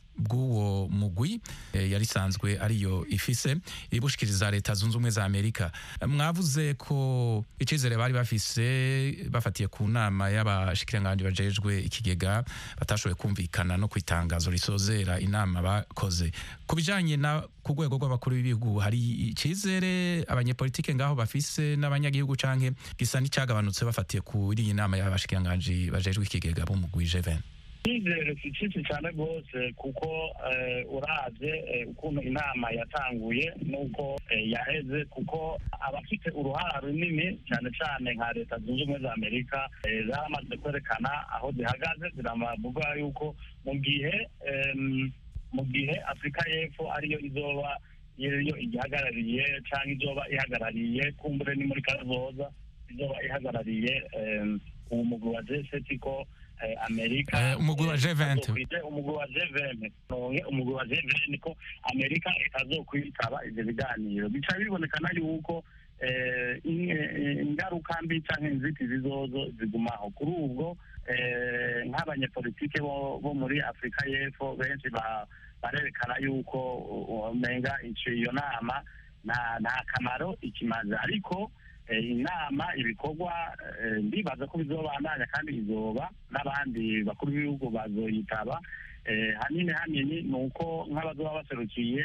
bw'uwo mugwi eh, yari isanzwe ariyo ifise ibushikiriza leta zunze ubumwe za amerika mwavuze ko icizere bari bafise bafatiye ku nama y'abashikiranganji bajejwe ikigega batashoboye kumvikana no ku itangazo risozera inama bakoze ku bijanye na ku rwego rw'abakuru b'ibihugu hari icizere abanyepolitike ngaho bafise n'abanyagihugu canke gisa n'icyagabanutse bafatiye kuri iyi nama y'abashikiranganji bajejwe ikigega b'umugwi G20 icyizere si cyinshi cyane rwose kuko eh, uravye eh, ukuntu inama yatanguye n'uko eh, yaheze kuko abafite uruhara runini cyane cyane nka leta zunze ubumwe za amerika eh, zaramaze kwerekana aho zihagaze ziravuga yuko mu gihe em, mu gihe afurika y'epfo ariyo izoba iyo igihagarariye cyangwa izoba ihagarariye kumbure ni muri kazoza izoba ihagarariye em, uwo mugwi wa jeseti ko eh, amerika Eh, umugwi wa G20. azokwita umugwi wa G20 nonge umugwi wa G20 ko amerika itazokwitaba ivyo biganiro bica bibonekana yuko eh, in- eh, ingaruka mbi canke inzitizi zozo zigumaho kuri ubwo eh, nk'abanyepolitike bo bo muri afurika y'epfo benshi ba- barerekana yuko uh, umenga ico iyo nama nta nta kamaro ikimaze ariko eh, inama ibikorwa eh, ndibaza ko bizobandanya kandi izoba n'abandi bakuru b'ibihugu bazoyitaba eh, hanini hanini ni uko nk'abazoba baserukiye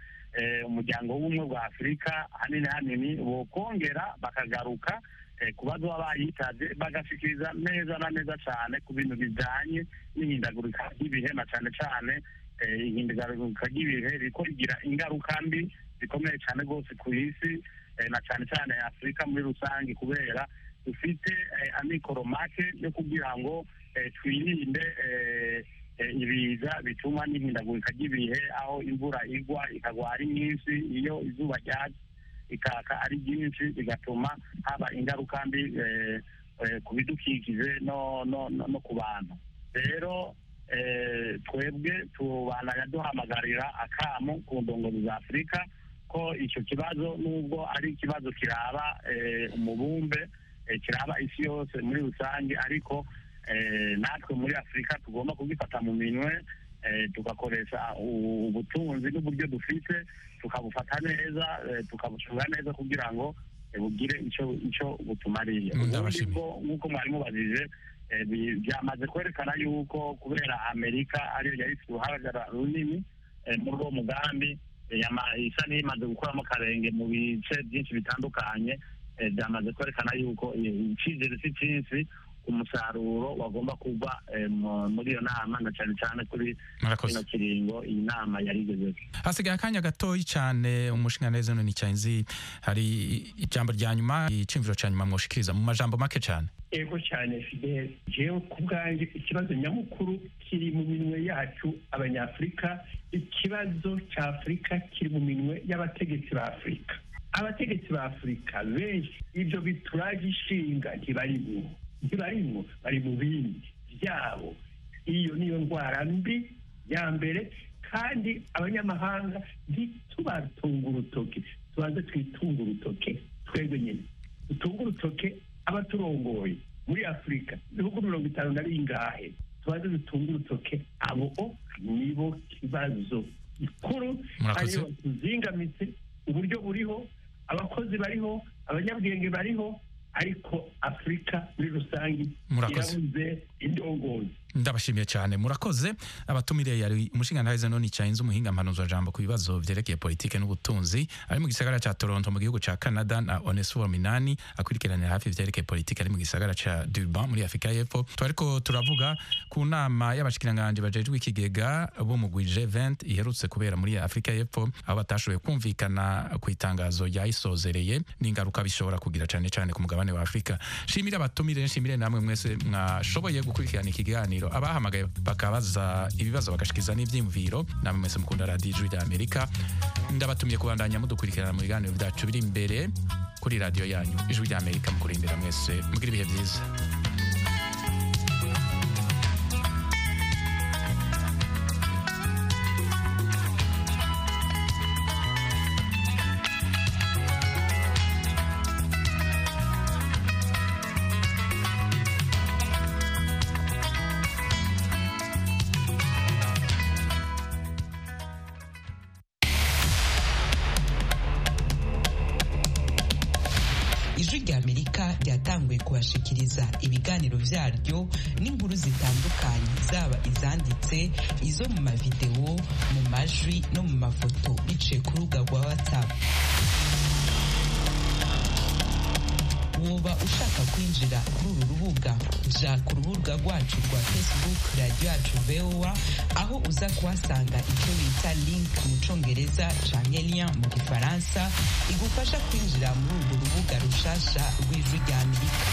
eh, umuryango w'ubumwe bwa afurika hanini hanini bokongera bakagaruka eh, ku bazoba bayitavye bagashikiriza neza na neza cane ku bintu bijanye n'ihindagurika ry'ibihe na cane cane eh, ihindagurika ry'ibihe riko rigira ingaruka mbi zikomeye cyane rwose ku isi eh, na cyane cyane afurika muri rusange kubera dufite eh, amikoro make yo kugira ngo eh, twirinde eh, eh, ibiza bituma n'ihindagurika ry'ibihe aho imvura igwa ikagwa ari nyinshi iyo izuba ryatse ikaka ari ryinshi bigatuma haba ingaruka mbi eh, eh, ku bidukikije no, no, no, no ku bantu rero eh, twebwe tubandanya duhamagarira akamo ku ndongozi za afurika ko icyo kibazo nubwo ari ikibazo kiraba eh, umubumbe eh, kiraba isi yose muri rusange ariko eh, natwe muri afurika tugomba kugifata mu minwe eh, tugakoresha u- ubutunzi n'uburyo dufite tukabufata neza eh, tukabucunga neza kugira ngo eh, bugire icyo icyo butumariye Mm, ubundi ndabashimiye. bwo nk'uko mwari mubajije eh, bi- byamaze kwerekana yuko kubera amerika ariyo yari ifite uruhagara runini eh, muri uwo mugambi eh, yama- isa n'imaze gukuramo akarenge mu bice byinshi bitandukanye eh, byamaze kwerekana yuko eh, icyizere si cyinshi umusaruro wagomba kuva eh, mu- muri iyo nama na cyane cyane kuri murakoze kino kiringo iyi nama yari igezeho hasigaye akanya gatoyi cyane umushinga neza none cyanzi hari ijambo rya nyuma icimviro cya nyuma mwoshikiriza mu majambo make cyane ego cyane fidel jewe ku bwanjye ikibazo nyamukuru kiri mu minwe yacu abanyafurika ikibazo cya afurika kiri mu minwe y'abategetsi ba afurika abategetsi ba afurika benshi ibyo bituraje ishinga ntibarimwo ntibarimwo bari mu bindi byabo iyo niyo ndwara mbi ya mbere kandi abanyamahanga ntitubatunga urutoke tubanze twitunga urutoke twebwe nyine dutunga urutoke abaturongoye muri afurika ibihugu mirongo itanu na bingahe tubanze dutunga urutoke abo nibo kibazo gikuru Murakoze. ariyo tuzingamitse uburyo buriho abakozi bariho abanyabwenge bariho ariko afurika muri rusange Murakoze. irabuze indongozi ndabashimiye cyane murakoze abatumire yari umushinga ntahize none cyanze umuhinga mpanuzwa jambo ku bibazo byerekeye politike n'ubutunzi ari mu gisagara cya Toronto mu gihugu cya Canada na Onesphore Minani akurikiranira hafi ibyerekeye politike ari mu gisagara cya Durban muri Afurika y'Epfo twariko turavuga ku nama y'abashikiranganje bajejwe ikigega bo mu G20 iherutse kubera muri Afurika y'Epfo aho batashoboye kumvikana ku itangazo ryayisozereye n'ingaruka bishobora kugira cyane cyane ku mugabane wa Afurika shimire abatumire nshimire namwe mwese mwashoboye gukurikirana ikiganiro abahamagaye bakabaza ibibazo bagashikiza n'ibyiyumviro namwe mwese mukunda radiyo ijwi rya amerika ndabatumiye kubandanya mudukurikirana mu biganiro byacu biri imbere kuri radiyo yanyu ijwi rya amerika mukurindira mwese mugire ibihe byiza ijwi rya amerika ryatanguye kubashikiriza ibiganiro vyaryo n'inkuru zitandukanye zaba izanditse izo mu mavidewo mu majwi no mu mafoto biciye ku rubuga rwa whatsapp woba ushaka kwinjira kuri uru rubuga ja ku rubuga rwacu rwa facebook radiyo yacu voa aho uza kuhasanga icyo bita link mu congereza canke lien mu gifaransa igufasha kwinjira muri urwo rubuga rushasha rw'ijwi rya amerika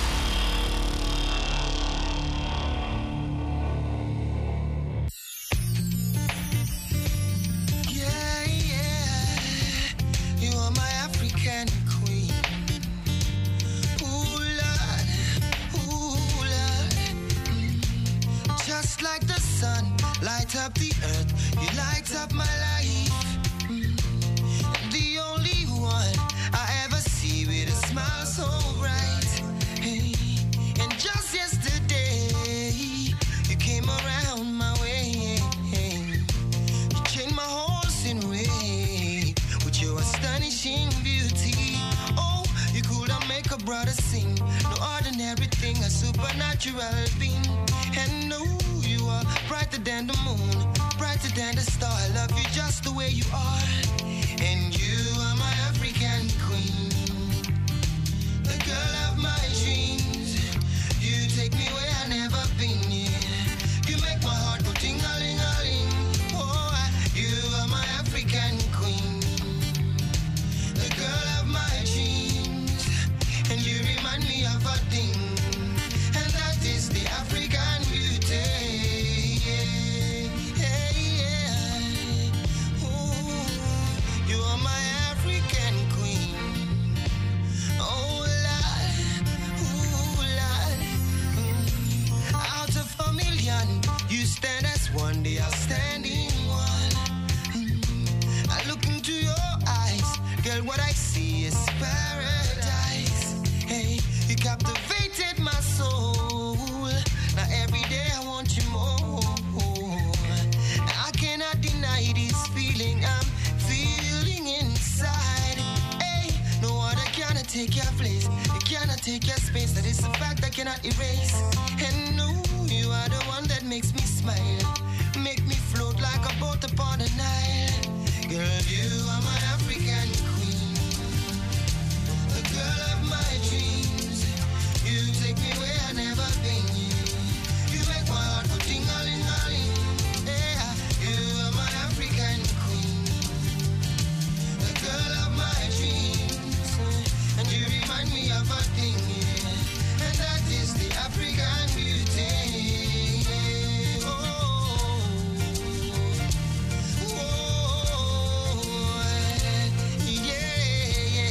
Yeah, yeah, you are my African queen. Ooh, Lord, ooh, Lord. Mm. Just like the sun, light up the earth, you light up my life. Mm. The only one I ever see with a smile so bright. Hey. And just yesterday, you came around my way. You changed my horse in way with your astonishing beauty. Oh, you could have make a brother sing. No ordinary thing, a supernatural being. And no, you are brighter than the moon, brighter than the star. I love you just the way you are. And you are my African queen, the girl of my dreams. You take me where I never been. Yeah. You make my heart go ting a ling a ling. Oh, I- you are my African queen, the girl of my dreams, and you remind me of a thing, and that is the African beauty. Yeah, yeah, yeah. Ooh, you are my African queen. Oh, Lord, ooh, Lord. Out of a million, you stand as one, they are standing one. Mm. I look into your eyes, girl, what I see is paradise. Hey, you captivated my soul. Now every day I want you more. I cannot deny this feeling I'm feeling inside. Hey, no other cannot take your place. It cannot take your space. That is a fact I cannot erase. And no, you are the one that makes me smile. Make me float like a boat upon the Nile. Girl, you are my African queen. The girl of my dreams. You take me where I never been. You make my heart go ting-a-ling-a-ling. Yeah, you are my African queen. The girl of my dreams. And you remind me of a thing, yeah. And that is the African beauty. Oh, oh, yeah,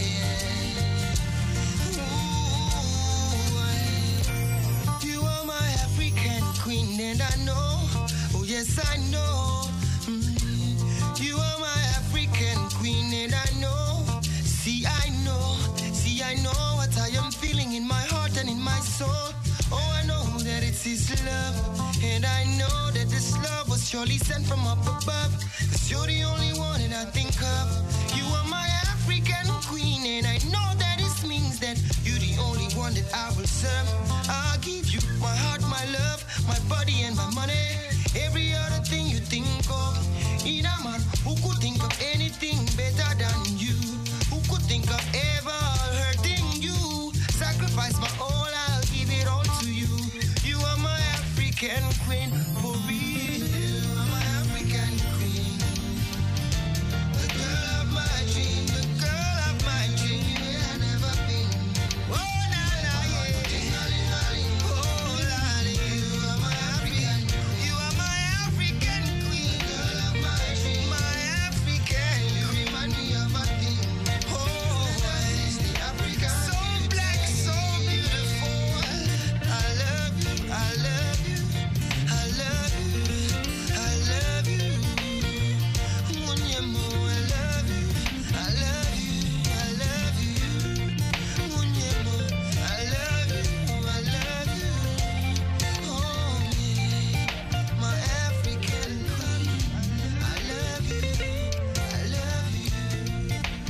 yeah. Ooh, you are my African queen, and I know, oh yes, I know. Mm. You are my African queen, and I know. See, I know, see, I know what I am feeling in my heart and in my soul. Oh, I know that it's His love, and I know that this love was surely sent from up above. Cause you're the only one that I think of. You are my African queen, and I know that this means that you're the only one that I will serve. I'll give you my heart, my love, my body, and my money.